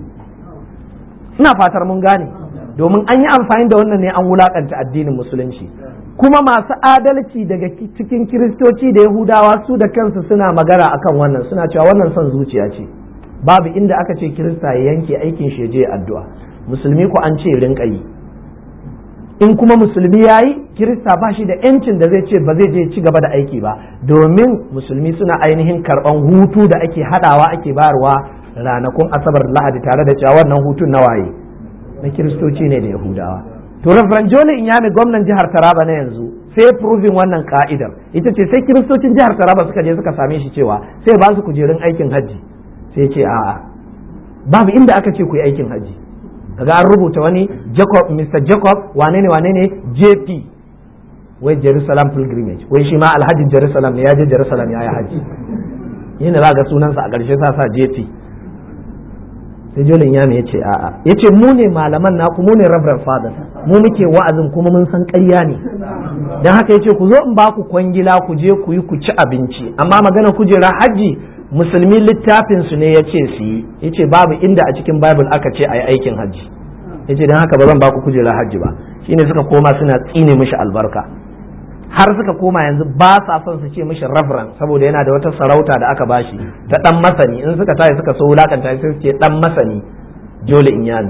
ina fatar mun gane domin an yi amfani da wannan ne an wulakanta addinin musulunci kuma masu adalci daga cikin kiristoci da yahudawa su da kansu suna magana akan wannan suna cewa wannan son zuciya ce babu inda aka ce kirista ya yanke aikin shi je addu'a musulmi ko an ce rinka yi in kuma musulmi ya yi kirista ba shi da yancin da zai ce ba zai je ci gaba da aiki ba domin musulmi suna ainihin karban hutu da ake hadawa ake bayarwa ranakun asabar lahadi tare da cewa wannan hutun na waye na kiristoci ne da yahudawa to reverend jole inyami gwamnan jihar taraba na yanzu sai proving wannan ka'idar ita ce sai kiristocin jihar taraba suka je suka same shi cewa sai ba su kujerun aikin hajji sai ce a'a babu inda aka ce ku yi aikin hajji kaga an rubuta wani Jacob Mr Jacob wane ne wane ne JP wai Jerusalem pilgrimage wai shi ma alhajin Jerusalem ne ya je Jerusalem ya yi haji yin da ga sunansa a ƙarshe sa sa JP sai jolin ya ya ce a'a ya ce mu ne malaman naku mu ne reverend father mu muke wa'azin kuma mun san ƙarya ne don haka ya ce ku zo in ba ku kwangila ku je ku yi ku ci abinci amma magana kujera hajji musulmi littafin su ne ya ce su yi ya ce babu inda a cikin bible aka ce a yi aikin hajji ya ce don haka ba zan ba ku kujera hajji ba shine suka koma suna tsine mishi albarka har suka koma yanzu ba sa son su ce mishi reverend saboda yana da wata sarauta da aka bashi ta dan masani in suka tashi suka so wulakanta sai su ce dan masani jole inyami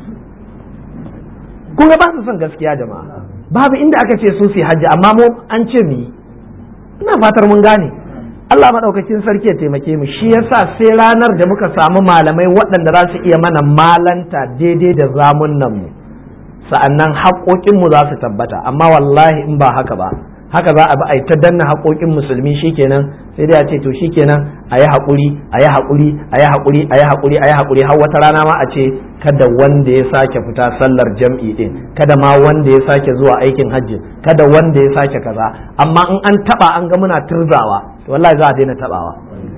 kun ga ba su son gaskiya jama'a babu inda aka ce su su hajji amma mu an ce mu ina fatar mun gane Allah maɗaukakin sarki ya taimake mu shi yasa sai ranar da muka samu malamai waɗanda za su iya mana malanta daidai da zamunan mu sa'annan haƙoƙinmu za su tabbata amma wallahi in ba haka ba haka za a bi a yi ta danna haƙoƙin musulmi shikenan sai dai a ce to shikenan a yi haƙuri a yi haƙuri a yi haƙuri a yi haƙuri a yi haƙuri har wata rana ma a ce kada wanda ya sake fita sallar jam'i din kada ma wanda ya sake zuwa aikin hajji kada wanda ya sake kaza amma in an taba an ga muna turzawa to wallahi za a daina tabawa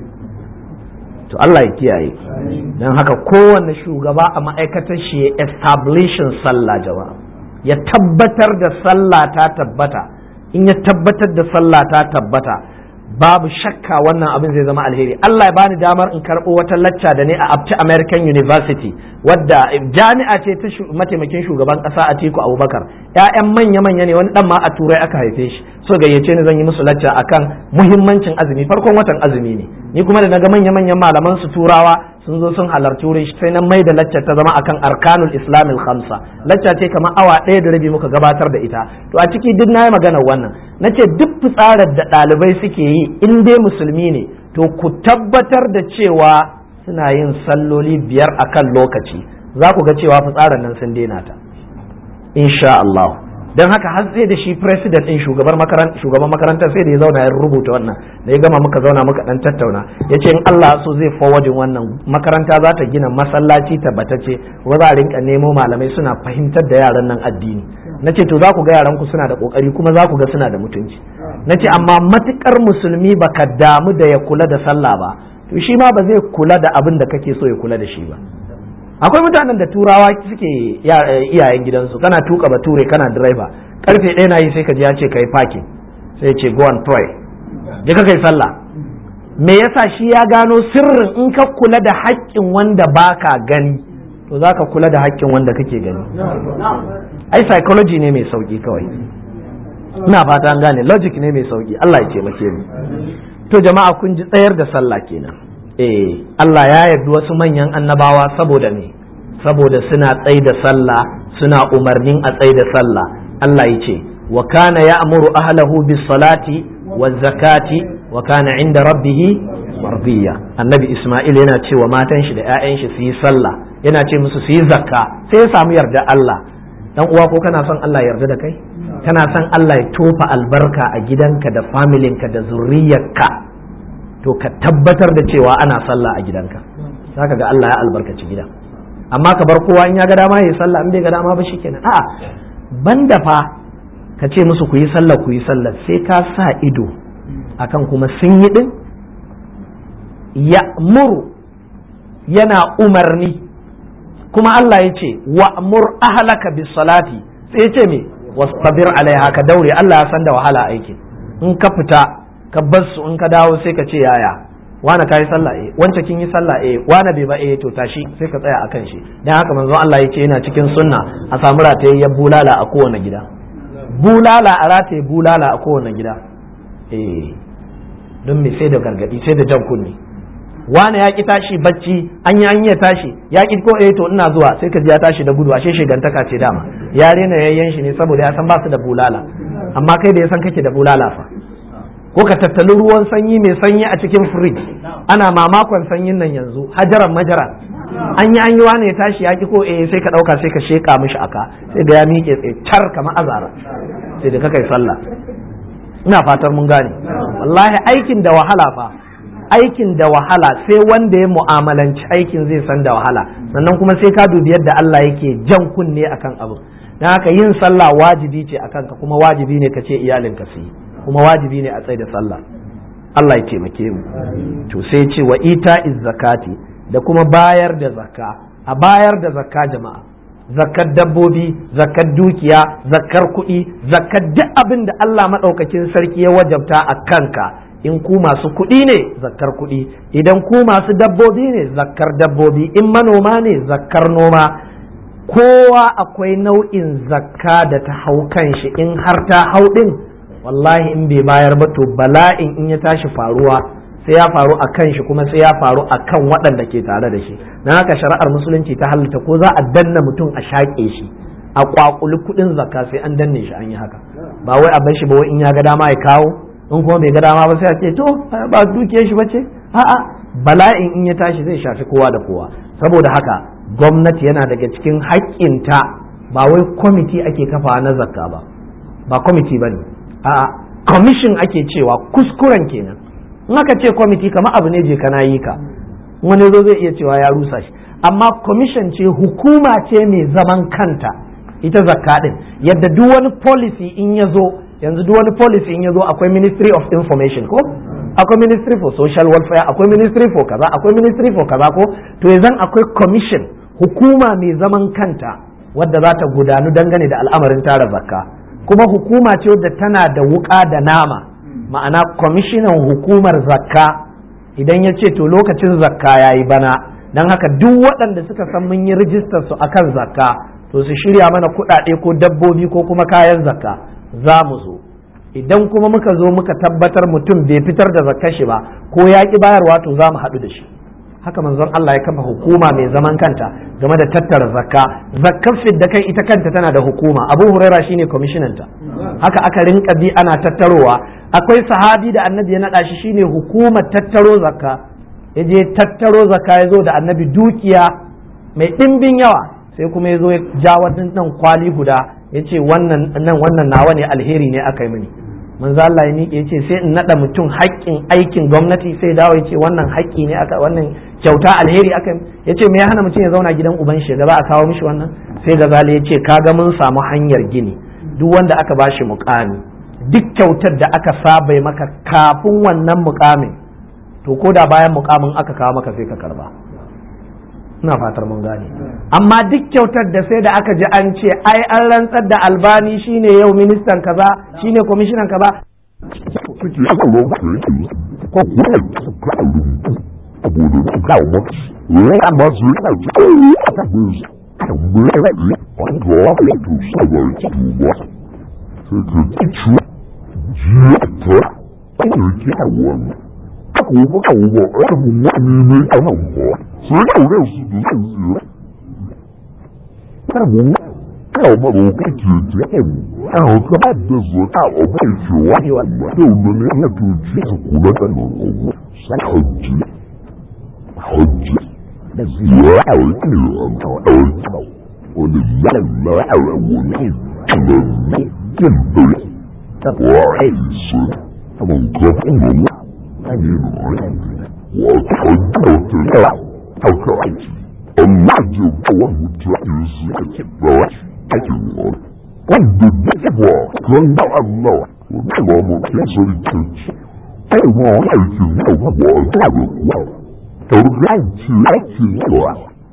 to Allah ya kiyaye don haka kowanne shugaba a ma'aikatar shi ya establishin sallah jama'a ya tabbatar da sallah ta tabbata in ya tabbatar da sallah ta tabbata babu shakka wannan abin zai zama alheri Allah ya bani damar in karɓo wata lacca da ne a Abti American University wadda jami'a ce ta mataimakin shugaban ƙasa Atiku Abubakar ƴaƴan manya-manya ne wani dan ma a turai aka haife shi so gayyace ni zan yi musu lacca akan muhimmancin azumi farkon watan azumi ne ni kuma da naga manya-manyan malaman su turawa sun zo sun halarci wurin shi sai na mai da lacca ta zama akan arkanul islamil khamsa lacca ce kamar awa ɗaya da rabi muka gabatar da ita to a ciki duk na yi maganar wannan na ce duk fitsarar da ɗalibai suke yi in dai musulmi ne to ku tabbatar da cewa suna yin salloli biyar akan lokaci za ku ga cewa fitsarar nan sun daina ta insha Allah don haka har sai da shi president din shugaban makarantar sai da ya zauna ya rubuta wannan da ya gama muka zauna muka dan tattauna ya ce in Allah so zai forwardin wannan makaranta za ta gina masallaci tabbatacce wa za a rinka nemo malamai suna fahimtar da yaran nan addini na ce to za ku ga yaran ku suna da kokari kuma za ku ga suna da mutunci na ce amma matukar musulmi baka damu da ya kula da sallah ba to shi ma ba zai kula da abin da kake so ya kula da shi ba akwai mutanen da turawa suke iyayen gidansu kana tuka bature kana driver karfe ɗaya na yi sai ka ji ya ce kai parking sai ce go and pray je ka kai sallah me yasa shi ya gano sirrin in ka kula da haƙƙin wanda baka gani to za ka kula da haƙƙin wanda kake gani ai psychology ne mai sauƙi kawai ina fata an gane logic ne mai sauki Allah ya taimake mu to jama'a kun ji tsayar da sallah kenan eh Allah ya yarda wasu manyan annabawa saboda me saboda suna tsai da sallah suna umarnin a tsai da sallah Allah ya ce wa kana ya'muru ahlahu bis salati waz zakati wa kana inda rabbih mardiya annabi Isma'il yana cewa matan shi da 'ya'yan shi su yi sallah yana ce musu su yi zakka sai ya samu yarda Allah dan uwa ko kana son Allah yarda da kai kana son Allah ya tofa albarka a gidanka da familinka da zuriyarka to ka tabbatar da cewa ana sallah a gidanka zaka ga Allah ya albarkaci gidan amma ka bar kowa in ya ga dama ya sallah in bai ga dama ba shikenan a'a banda fa ka ce musu ku yi sallah ku yi sallah sai ka sa ido akan kuma sun yi din ya muru yana umarni kuma Allah ya ce wa'mur ahlaka bis salati sai ya ce me wastabir alaiha ka daure Allah ya san da wahala aikin in ka fita ka bar su in ka dawo sai ka ce yaya wana kai sallah eh wance kin yi sallah eh wana bai ba eh to tashi sai ka tsaya akan shi dan haka manzo Allah yace yana cikin sunna a samu rataye ya bulala a kowane gida bulala a rataye bulala a kowane gida eh don me sai da gargadi sai da jan kunni wani ya ki tashi bacci an yi an yi tashi ya ki ko eh to ina zuwa sai ka ji ya tashi da gudu ashe shigantaka ce dama ya rena yayyan shi ne saboda ya san ba su da bulala amma kai da ya san kake da bulala fa ko ka tattali ruwan sanyi mai sanyi a cikin firij ana mamakon sanyin nan yanzu hajaran majara an yi an yi wani ya tashi ya ki ko eh sai ka dauka sai ka sheka mishi aka sai da ya miƙe tsaye car kamar azara sai da ka kai sallah ina fatar mun gane wallahi aikin da wahala fa aikin da wahala sai wanda ya mu'amalanci aikin zai san da wahala sannan kuma sai ka dubi yadda Allah yake jan kunne akan abu dan haka yin sallah wajibi ce akan ka kuma wajibi ne ka ce iyalinka su yi kuma wajibi ne a tsaye da sallah Allah ya taimake mu to sai ce wa ita zakati da kuma bayar da zakka a bayar da zakka jama'a zakkar dabbobi zakkar dukiya zakkar kuɗi zakkar duk abin da Allah maɗaukakin sarki ya wajabta a kanka in ku masu kuɗi ne zakkar kuɗi idan ku masu dabbobi ne zakkar dabbobi in manoma ne zakkar noma kowa akwai nau'in zakka da ta hau kan shi in har ta hau ɗin wallahi in bai bayar ba to bala'in in ya tashi faruwa sai ya faru a kan shi kuma sai ya faru a kan waɗanda ke tare da shi na haka shari'ar musulunci ta halitta ko za a danna mutum a shaƙe shi a ƙwaƙuli kuɗin zakka sai an danne shi an yi haka ba wai a bar shi ba wai in ya ga dama ya kawo in kuma bai ga dama ba sai a ce to ba dukiyar shi bace a'a bala'in in ya tashi zai shafi kowa da kowa saboda haka gwamnati yana daga cikin haƙƙinta ba wai kwamiti ake kafa na zakka ba ba kwamiti ba ne a'a commission ake cewa kuskuren kenan in aka ce kwamiti kamar abu ne je kana yi ka wani zo zai iya cewa ya rusa shi amma commission ce hukuma ce mai zaman kanta ita zakka din yadda duk wani policy in ya zo yanzu duk wani policy in ya zo akwai ministry of information ko akwai ministry for social welfare akwai ministry for kaza akwai ministry for kaza ko to yanzu akwai commission hukuma mai zaman kanta wadda za ta gudanu dangane da al'amarin tara zakka kuma hukuma ce wadda tana da wuka da nama ma'ana kwamishinan hukumar zakka idan ya ce to lokacin zakka ya yi bana don haka duk waɗanda suka san mun yi rijistar su akan zakka to su shirya mana kuɗaɗe ko dabbobi ko kuma kayan zakka za mu zo idan kuma muka zo muka tabbatar mutum bai fitar da zakkar shi ba ko ya ƙi bayarwa to za mu haɗu da shi haka manzon Allah ya kafa hukuma mai zaman kanta game da tattara zakka zakkar fidda kai ita kanta tana da hukuma abu huraira shine kwamishinanta haka aka rinka bi ana tattarowa akwai sahabi da annabi ya naɗa shi shine hukumar tattaro zakka ya je tattaro zakka ya zo da annabi dukiya mai ɗimbin yawa sai kuma ya zo ya ja wannan nan kwali guda ya ce wannan nan wannan nawa ne alheri ne aka yi mini manzo Allah ya miƙe ya ce sai in naɗa mutum haƙƙin aikin gwamnati sai dawo ya ce wannan haƙƙi ne aka wannan kyauta alheri aka ya ce me ya hana mutum ya zauna gidan uban shi gaba a kawo mishi wannan sai gazali ya ce kaga mun samu hanyar gini duk wanda aka bashi muƙami duk kyautar da aka saba maka kafin wannan muƙamin to ko da bayan muƙamin aka kawo maka sai ka karba ina fatar mun gane amma duk kyautar da sai da aka ji an ce ai an rantsar da albani shine yau ministan kaza shine kwamishinan kaza sai ka ci jiya ta ɗan kyawun aka wuba ka wuba aka wuba ne ne a nan ba sai ka wuba su da zai zira ka wuba ka wuba da wuka ke jiya a wuka ba da zo ta wuba ke wani wani da wani ne na to jiya ka kula da nan wuba sai hajji hajji da zira a wuka ne a wuka wani yalla a wani ne yin dole وعيش من قبل أجل وتحدث له أو كعيش النجم والمتعيش أكبر أجل قد الدجوة كان الله ونعم مكسر الكتش أيضا عيش نوم وطابق ترجعت لك الله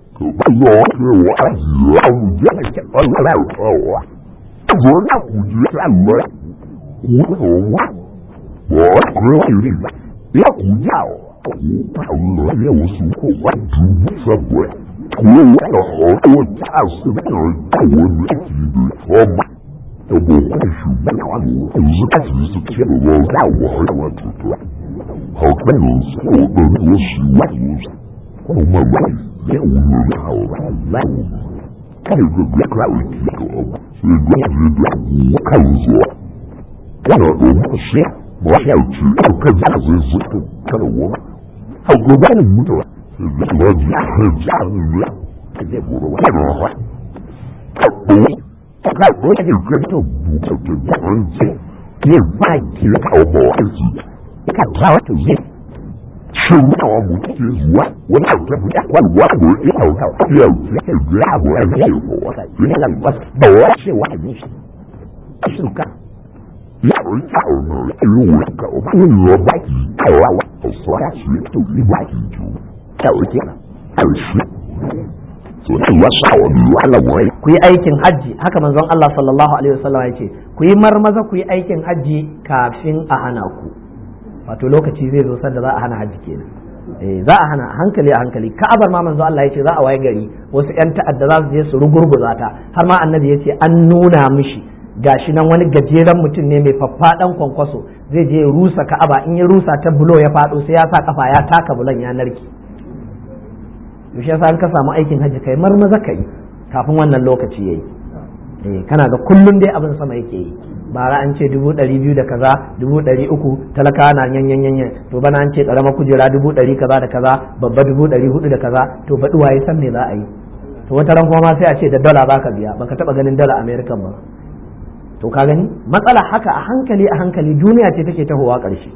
كبير وعزيز وجهك الله أظن أخذ الله 古董啊，我可有这个，要古教，古道我也有属过万主什么，我有好多家事的人，我没记得说嘛，都不会数不了我，就是开始是骗我，让我让我知道，好看的是我的我十万五，我们万六人好万五，看有个别看我几个，所以我觉得我看我。我我不是，我要去，我跟家人是不跟着我，好个外母的，我家家人，这些不是我的话，我我我就跟着不就就这样子，你外地的好不好子，你看他就是。吃到我母亲我，我老这不家管我我以后到六十岁了，我也有我的，原来我多是我的，是干。要要呢，如果狗把你我外地狗啊，我说下去就你外地就走去了，二十。所以我少你完了我。 ku yi aikin hajji haka manzon Allah sallallahu alaihi wasallam ya ce ku yi marmaza ku yi aikin hajji kafin a hana ku wato lokaci zai zo sanda za a hana hajji kenan eh za a hana hankali a hankali ka'abar ma manzo Allah ya ce za a waye gari wasu yan ta'adda za su je su rugurguza ta har ma annabi ya ce an nuna mishi gashi nan wani gajeren mutum ne mai faffaɗan kwankwaso zai je ya rusa ka'aba in ya rusa ta bulo ya faɗo sai ya sa kafa ya taka bulon ya narki yaushe yasa an ka samu aikin hajji kai marmaza kai kafin wannan lokaci yayi eh kana ga kullun dai abin sama yake yi bara an ce dubu ɗari biyu da kaza dubu ɗari uku talaka na yanyan yanyan to bana an ce ƙaramar kujera dubu ɗari kaza da kaza babba dubu ɗari hudu da kaza to baɗi waye san me za a yi to wata ran kuma sai a ce da dala baka biya baka taɓa ganin dala american ba to ka gani matsala haka a hankali a hankali duniya ce take tahowa ƙarshe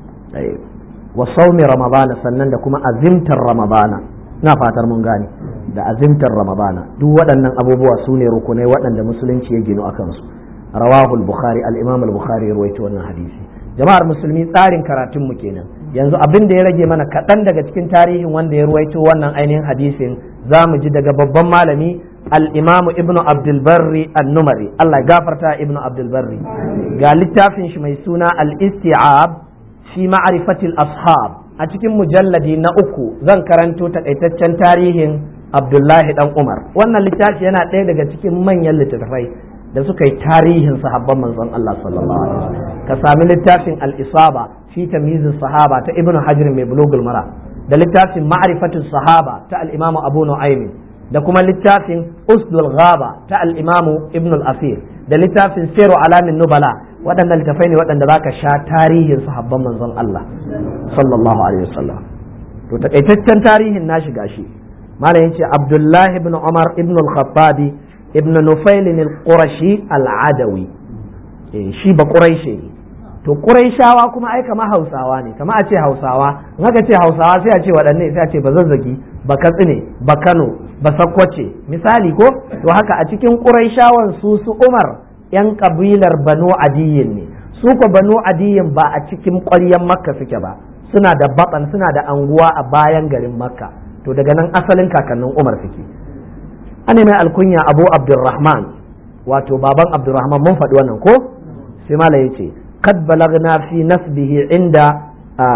wa saumi ramadana sannan da kuma azimtar ramadana na fatar mun gane da azimtar ramadana duk waɗannan abubuwa su ne rukunai waɗanda musulunci ya ginu a kansu rawahul bukhari al-imam al-bukhari rawaito wannan hadisi jama'ar musulmi tsarin karatun mu kenan yanzu abin da ya rage mana kaɗan daga cikin tarihin wanda ya ruwaito wannan ainihin hadisin za mu ji daga babban malami al-imamu ibnu abdul barri an-numari Allah ya gafarta ibnu abdul barri ga littafin shi mai suna al-isti'ab fi ma'rifatil ashab a cikin mujalladi na uku zan karanto takaitaccen tarihin abdullahi dan umar wannan littafi yana ɗaya daga cikin manyan littattafai da suka yi tarihin sahabban manzon Allah sallallahu alaihi wasallam ka sami littafin al-isaba fi tamyizis sahaba ta ibnu hajar mai bulugul mara da littafin ma'rifatus sahaba ta al-imamu abu nu'aym da kuma littafin usdul ghaba ta al-imamu ibn al-asir da littafin siru alamin nubala waɗannan littafai ne waɗanda zaka sha tarihin sahabban manzon Allah sallallahu alaihi wasallam to takaitaccen tarihin nashi gashi malam yace Abdullah ibn Umar ibn al-Khattabi ibn Nufail al-Qurashi al-Adawi shi ba Quraishi to Quraishawa kuma ai kama Hausawa ne kama a ce Hausawa in aka ce Hausawa sai a ce waɗanne sai a ce ba zazzagi ba Katsine ba Kano ba Sakkwace misali ko to haka a cikin Quraishawan su su Umar yan kabilar Banu Adiyin ne su ko Banu Adiyin ba a cikin ƙwaryen Makka suke ba suna da batsan suna da anguwa a bayan garin Makka to daga nan asalin kakannin Umar suke ana mai alkunya Abu Abdurrahman wato baban Abdurrahman mun faɗi wannan ko sai mala yace kad balagna fi nasbihi inda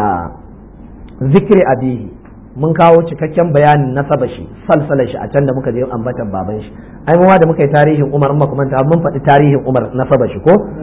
zikri abihi mun kawo cikakken bayanin nasaba shi salsala shi a can da muka je ambatan baban shi ai mu da muka yi tarihin Umar amma kuma mun faɗi tarihin Umar nasaba shi ko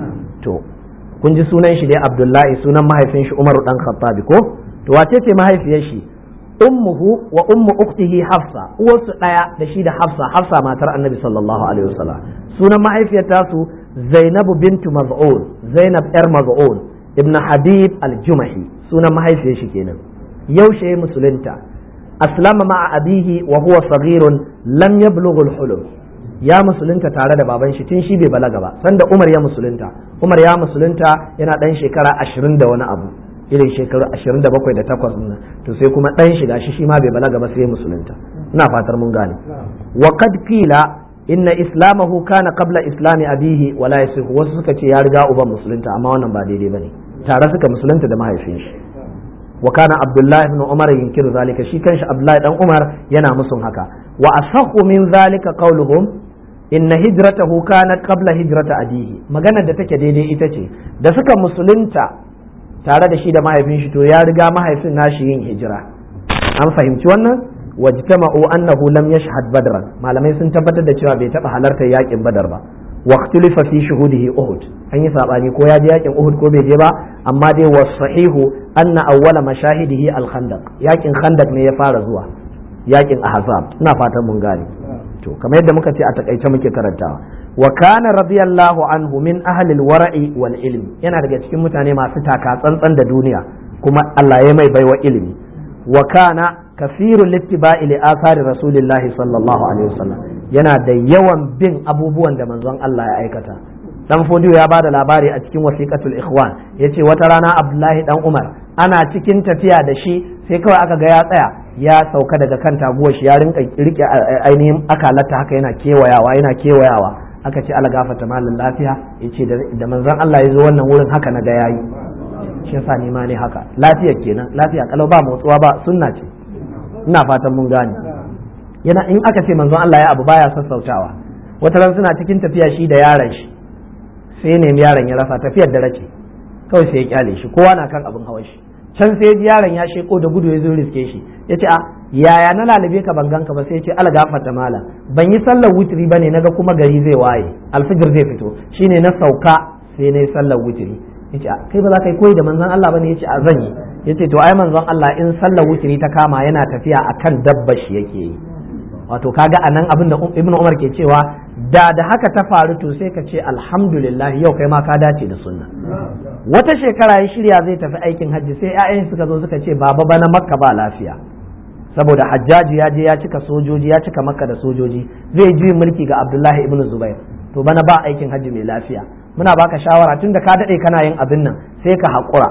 to kun ji sunan shi dai abdullahi sunan mahaifin shi umaru dan khattabi ko to wace ce mahaifiyar shi ummuhu wa ummu uktihi hafsa uwarsu daya da shi da hafsa hafsa matar annabi sallallahu alaihi wasallam sunan mahaifiyar tasu zainabu bintu maz'un zainab yar maz'un ibn habib al-jumahi sunan mahaifiyar shi kenan yaushe musulunta aslama ma'a abihi wa huwa saghirun lam yablughu al-hulum ya musulunta tare da baban shi tun shi bai balaga ba sanda umar ya musulunta umar ya musulunta yana dan shekara ashirin da wani abu irin shekaru ashirin da bakwai da takwas nan to sai kuma dan shiga shi shi ma bai balaga ba sai ya musulunta ina fatar mun gane wa qad qila inna islamahu kana qabla islami abihi wala yasihu wasu suka ce ya riga uban musulunta amma wannan ba daidai bane tare suka musulunta da mahaifin shi wa kana abdullahi ibn umar yunkiru zalika shi kanshi abdullahi dan umar yana musun haka wa asahhu min zalika qawluhum inna hijratahu kanat qabla hijrata abihi maganar da take daidai ita ce da suka musulunta tare da shi da mahaifin shi to ya riga mahaifin nashi yin hijira an fahimci wannan wajtama'u annahu lam yashhad badran malamai sun tabbatar da cewa bai taba halartar yakin badar ba waqtulifa fi shuhudihi uhud an yi sabani ko ya je yakin uhud ko bai je ba amma dai wasahihu anna awwala mashahidihi al-khandaq yakin khandaq ne ya fara zuwa yakin ahzab ina fatan mun gane to kamar yadda muka ce a takaice muke karantawa wa kana radiyallahu anhu min ahli al-wara'i wal ilm yana daga cikin mutane masu taka tsantsan da duniya kuma Allah ya mai baiwa ilimi wa kana kasiru littiba'i li athari rasulillahi sallallahu alaihi wasallam yana da yawan bin abubuwan da manzon Allah ya aikata dan fodiyo ya bada labari a cikin wasiqatul ikhwan yace wata rana Abdullahi dan Umar ana cikin tafiya da shi sai kawai aka ga ya tsaya ya sauka daga kan taguwar shi ya rinka rike ainihin akalata haka yana kewayawa yana kewayawa aka ce ala gafata malin lafiya yace da manzon Allah ya zo wannan wurin haka na ga yayi shi yasa ni ma ne haka lafiya kenan lafiya kalau ba motsuwa ba sunna ce ina fatan mun gane yana in aka ce manzon Allah ya abu baya sassautawa wata ran suna cikin tafiya shi da yaron shi sai nemi yaron ya rasa tafiyar da rake kawai sai ya kyale shi kowa na kan abin hawa shi can sai ji yaron ya sheko da gudu ya zo riske shi ya ce a yaya na lalube ka ban ganka ba sai ya ce ala gafarta mala ban yi sallar wutiri ba ne naga kuma gari zai waye alfijir zai fito shine na sauka sai na yi sallar wutiri ya ce kai ba za ka yi koyi da manzon Allah ba ne ya ce a zan yi ya ce to ai manzon Allah in sallar wutiri ta kama yana tafiya akan dabba shi yake yi wato kaga anan abin da ibn umar ke cewa da da haka ta faru to sai ka ce alhamdulillah yau kai ma ka dace da sunna wata shekara ya shirya zai tafi aikin hajji sai 'ya'yan suka zo suka ce baba bana makka ba lafiya saboda hajjaji ya je ya cika sojoji ya cika makka da sojoji zai ji mulki ga abdullahi ibn zubair to bana ba aikin hajji mai lafiya muna baka shawara tun da ka daɗe kana yin abin nan sai ka haƙura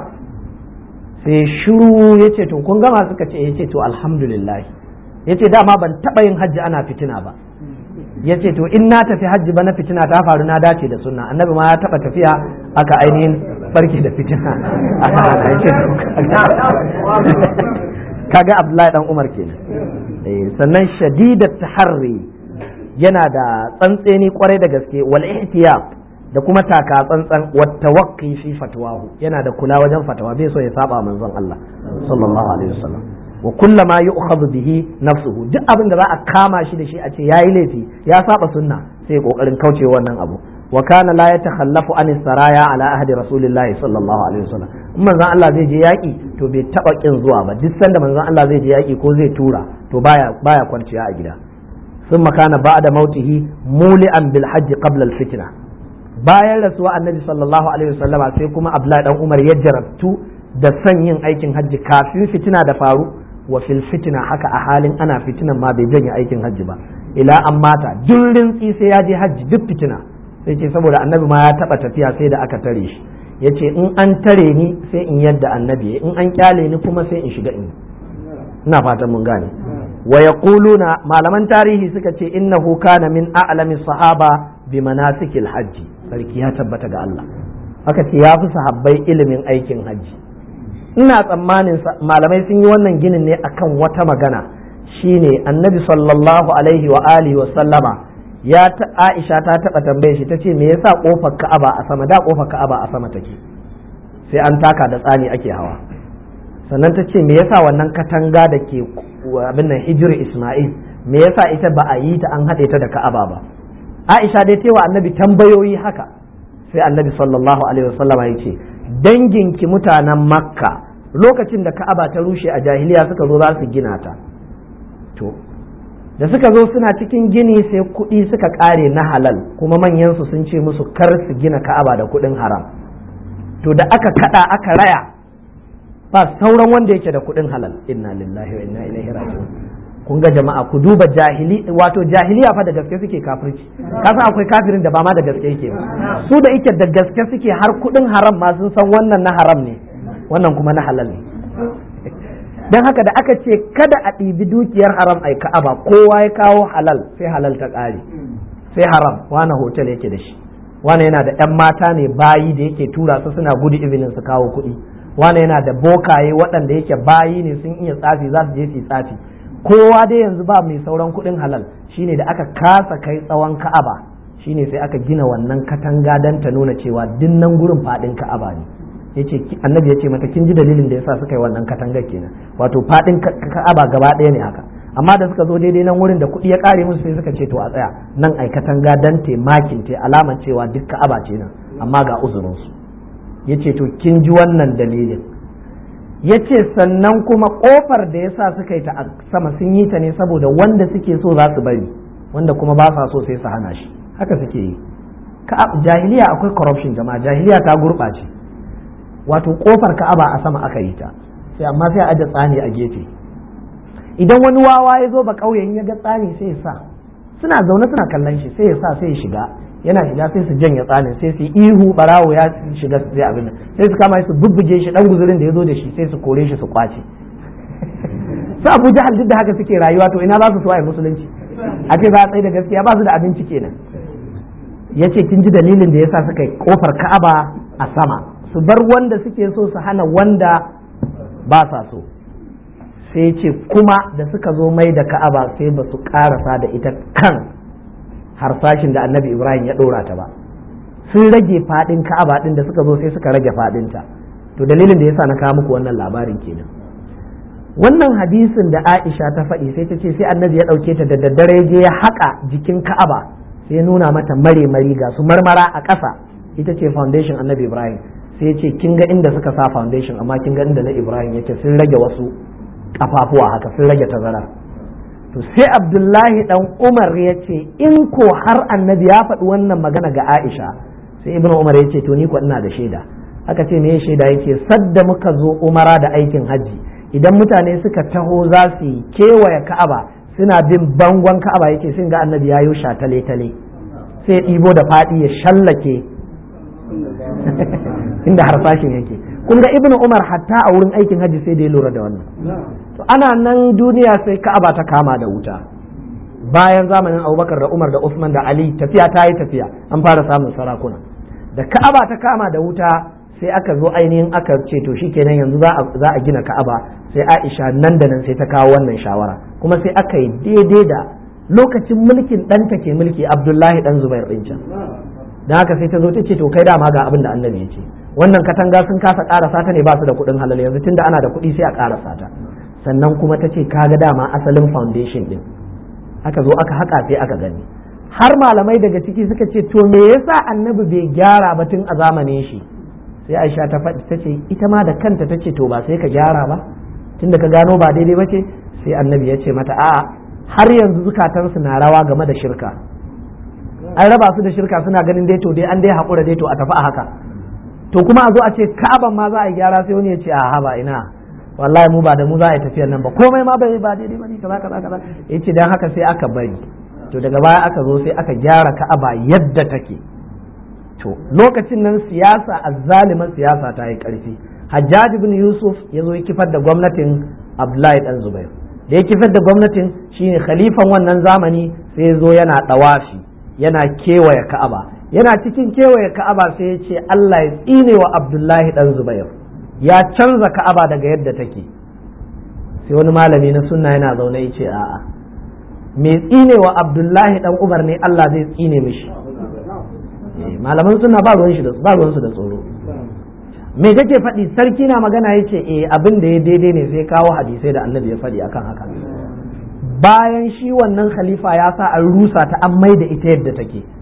sai shiru ya ce to kun gama suka ce ya ce to alhamdulillah ya ce dama ban taɓa yin hajji ana fitina ba ya ce to in na tafi hajji ba na fitina ta faru na dace da sunna annabi ma ya taɓa tafiya aka ainihin barke da fitina kaga abdullahi dan umar kenan sannan shadidat taharri yana da tsantseni kwarai da gaske wal ihtiyab da kuma taka tsantsan wa tawaqqi fi fatwahu yana da kula wajen fatawa bai so ya saba manzon Allah sallallahu alaihi wasallam wa kullama yu'khadhu bihi nafsuhu duk abin da za a kama shi da shi a ce yayi laifi ya saba sunna sai kokarin kauce wannan abu wa kana la yatakhallafu an saraya ala ahdi rasulillahi sallallahu alaihi wasallam in manzon Allah zai je yaki to bai taba kin zuwa ba duk sanda manzon Allah zai je yaki ko zai tura to baya baya kwanciya a gida ثم كان بعد موته مولئا بالحج قبل الفتنه bayan rasuwa annabi sallallahu alaihi wasallama sai kuma abdullahi dan umar ya jarabtu da son yin aikin hajji kafin fitina da faru wa fil fitina haka a halin ana fitinan ma bai janye aikin hajji ba ila an mata duk rintsi sai ya je hajji duk fitina sai ce saboda annabi ma ya taba tafiya sai da aka tare shi ya ce in an tare ni sai in yadda annabi in an kyale ni kuma sai in shiga in ina fatan mun gane wa yaquluna malaman tarihi suka ce innahu kana min a'lami sahaba bi manasikil hajji sarki ya tabbata ga Allah aka ce ya fi sahabbai ilimin aikin hajji ina tsammanin malamai sun yi wannan ginin ne akan wata magana shine annabi sallallahu alaihi wa alihi wa sallama ya ta Aisha ta taba tambaye shi tace me yasa kofar Ka'aba a sama da kofar Ka'aba a sama take sai an taka da tsani ake hawa sannan ta ce me yasa wannan katanga da ke abin nan hijir Isma'il me yasa ita ba a yi ta an haɗe ta da Ka'aba ba Aisha dai tewa annabi tambayoyi haka sai annabi sallallahu alaihi wasallama ya ce danginki mutanen makka lokacin da ka'aba ta rushe a jahiliya suka zo za su gina ta to da suka zo suna cikin gini sai kuɗi suka ƙare na halal kuma manyansu sun ce musu kar su gina ka'aba da kuɗin haram to da aka kaɗa aka raya ba sauran wanda yake da kuɗin halal inna lillahi wa inna ilaihi raji'un kun ga jama'a ku duba jahili wato jahiliya fa da gaske suke kafirci kasan akwai kafirin da ba ma da gaske yake ba su da yake da gaske suke har kuɗin haram ma sun san wannan na haram ne wannan kuma na halal ne don haka da aka ce kada a ɗibi dukiyar haram ai ka'aba kowa ya kawo halal sai halal ta ƙare sai haram wane hotel yake da shi wane yana da 'yan mata ne bayi da yake tura su suna gudu izinin su kawo kuɗi wane yana da bokaye waɗanda yake bayi ne sun iya tsafi za su je su tsafi kowa dai yanzu ba mai sauran kuɗin halal shine da aka kasa kai tsawon ka'aba shine sai aka gina wannan katanga don ta nuna cewa dinnan gurin faɗin ka'aba ne yace annabi yace mata kin ji dalilin da yasa suka yi wannan katangar kenan wato fadin ka'aba gaba ɗaya ne haka amma da suka zo daidai nan wurin da kuɗi ya ƙare musu sai suka ce to a tsaya nan ai katanga dan te makin te alaman cewa duk ka'aba ce nan amma ga uzurin su yace to kin ji wannan dalilin yace sannan kuma kofar da yasa suka yi ta a sama sun yi ta ne saboda wanda suke so za su bari wanda kuma ba sa so sai su hana shi haka suke yi jahiliya akwai corruption jama'a jahiliya ta gurɓace wato kofar ka'aba a sama aka yi ta sai amma sai a aje tsani a gefe idan wani wawa ya zo ba ƙauyen ya ga tsani sai ya sa suna zaune suna kallon shi sai ya sa sai ya shiga yana shiga sai su janye tsanin sai su ihu barawo ya shiga sai abin sai su kama su bubbuge shi dan guzurin da ya zo da shi sai su kore shi su kwace su abu jahal duk da haka suke rayuwa to ina za su so a musulunci a ce za a tsaye da gaskiya ba su da abinci kenan ya ce kin ji dalilin da yasa suka yi kofar ka'aba a sama su bar wanda suke so su hana wanda ba sa so sai ce kuma da suka zo mai da ka'aba sai ba su karasa da ita kan harsashin da annabi ibrahim ya ɗora ta ba sun rage faɗin ka'aba ɗin da suka zo sai suka rage faɗinta to dalilin da yasa na kawo muku wannan labarin kenan wannan hadisin da aisha ta faɗi sai ta ce sai annabi ya ɗauke ta da daddare je ya haƙa jikin ka'aba sai nuna mata mare mari ga su marmara a ƙasa ita ce foundation annabi ibrahim sai ce kin ga inda suka sa foundation amma kin ga inda na Ibrahim yake sun rage wasu kafafuwa haka sun rage tazara to sai Abdullahi dan Umar ya ce in ko har annabi ya faɗi wannan magana ga Aisha sai Ibn Umar ya ce to ni ko ina da shaida aka ce me shaida yake sadda muka zo Umara da aikin hajji idan mutane suka taho za su yi kewaye Ka'aba suna bin bangon Ka'aba yake sun ga annabi ya yi tale tale sai ɗibo da faɗi ya shallake inda harsashin yake kun ga ibnu umar hatta a wurin aikin hajji sai da ya lura da wannan to ana nan duniya sai ka'aba ta kama da wuta bayan zamanin abubakar da umar da usman da ali tafiya ta yi tafiya an fara samun sarakuna da ka'aba ta kama da wuta sai aka zo ainihin aka ce to shikenan yanzu za a gina ka'aba sai aisha nan da nan sai ta kawo wannan shawara kuma sai aka yi daidai da lokacin mulkin ɗanta ke mulki abdullahi ɗan zubair ɗin can don haka sai ta zo ta ce to kai dama ga abin da annabi ya ce wannan katanga sun kasa karasa ta ne ba su da kuɗin halal yanzu tunda ana da kuɗi sai a karasa ta sannan kuma ta ce kaga dama asalin foundation din aka zo aka haka sai aka gani har malamai daga ciki suka ce to me yasa annabi bai gyara ba tun a zamanin shi sai aisha ta faɗi ta ce ita ma da kanta ta ce to ba sai ka gyara ba tunda ka gano ba daidai ba ce sai annabi ya ce mata a'a har yanzu zukatansu na rawa game da shirka an raba su da shirka suna ganin dai to dai an dai haƙura dai to a tafi a haka to kuma a zo a ce ka'aban ma za a yi gyara sai wani ya ce a haba ina wallahi mu ba da mu za a yi tafiyar nan ba komai ma bai ba daidai ba ne kaza kaza kaza yace dan haka sai aka bari to daga baya aka zo sai aka gyara ka'aba yadda take to lokacin nan siyasa azzaliman siyasa ta yi karfi Hajjaj ibn Yusuf ya zo ya kifar da gwamnatin Abdullahi dan Zubair da ya kifar da gwamnatin shine khalifan wannan zamani sai ya zo yana dawafi yana kewaye Ka'aba yana cikin kewaye Ka'aba sai ya ce Allah ya tsine wa Abdullahi dan Zubair ya canza Ka'aba daga yadda take sai wani malami na sunna yana zaune ya ce a'a me tsine wa Abdullahi dan Umar ne Allah zai tsine mishi malaman suna ba ruwan shi da ba ruwan su da tsoro me kake faɗi sarki na magana yace eh abin da ya daidai ne sai kawo hadisai da annabi ya faɗi akan haka bayan shi wannan khalifa ya sa an rusa ta an mai da ita yadda take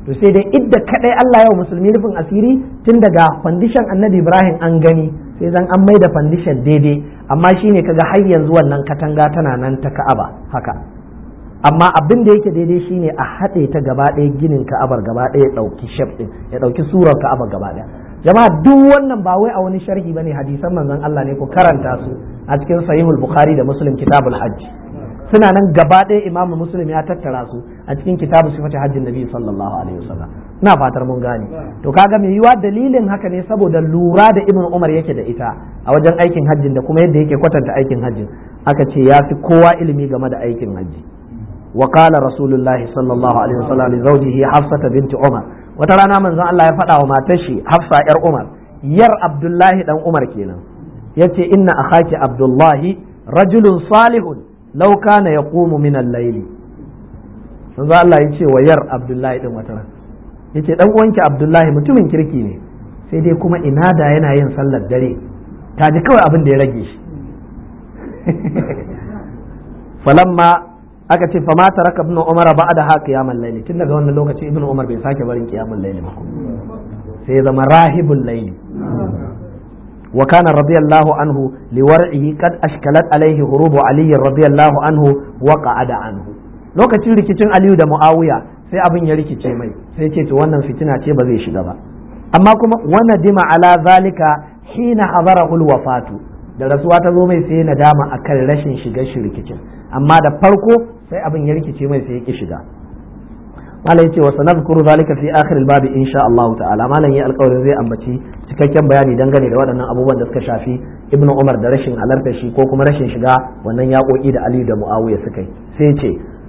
to sai dai idda kadai Allah yau musulmi rufin asiri tun daga fandishan annabi Ibrahim an gani sai zan an mai da fandishan daidai amma shine kaga har yanzu wannan katanga tana nan ta Ka'aba haka amma abin da yake daidai shine a haɗe ta gaba ɗaya ginin Ka'abar gaba ɗaya ya ɗauki shaf ɗin ya ɗauki surar Ka'abar gaba ɗaya jama'a duk wannan ba wai a wani sharhi bane hadisan manzon Allah ne ku karanta su a cikin sahihul bukhari da muslim kitabul hajj suna nan gaba ɗaya imam muslim ya tattara su a cikin kitabu sifati hajjin nabi sallallahu alaihi wasallam ina fatar mun gane to kaga mai yiwa dalilin haka ne saboda lura da ibnu umar yake da ita a wajen aikin hajjin da kuma yadda yake kwatanta aikin hajjin aka ce ya fi kowa ilimi game da aikin hajji wa qala rasulullahi sallallahu alaihi wasallam li zawjihi hafsata binti umar wata rana manzon Allah ya faɗa wa matar shi hafsa yar umar yar abdullahi dan umar kenan yace inna akhaki abdullahi rajulun salihun law kana yaqumu min al-layli manzo Allah ya ce wa yar Abdullahi din wata ran yace dan uwanki Abdullahi mutumin kirki ne sai dai kuma ina da yana yin sallar dare ta ji kawai abin da ya rage shi falamma aka ce fama taraka ibnu umar ba'da ha qiyamul layli tun daga wannan lokaci ibnu umar bai sake barin qiyamul layli ba sai zama rahibul layli وكان رضي الله عنه لورعه قد أشكلت عليه هروب علي رضي الله عنه وقعد عنه lokacin rikicin Aliyu da Muawiya sai abin ya rikice mai sai ce to wannan fitina ce ba zai shiga ba amma kuma wana dima ala zalika hina hadarahul wafatu da rasuwa ta zo mai sai nadama akan rashin shigar shi rikicin amma da farko sai abin ya rikice mai sai ya ki shiga malam yace wa sanadkuru zalika fi akhir al-babi insha Allah ta'ala malam ya alƙawarin zai ambaci cikakken bayani dangane da waɗannan abubuwan da suka shafi ibnu Umar da rashin halartar shi ko kuma rashin shiga wannan yaƙoƙi da Ali da Muawiya suka yi sai ce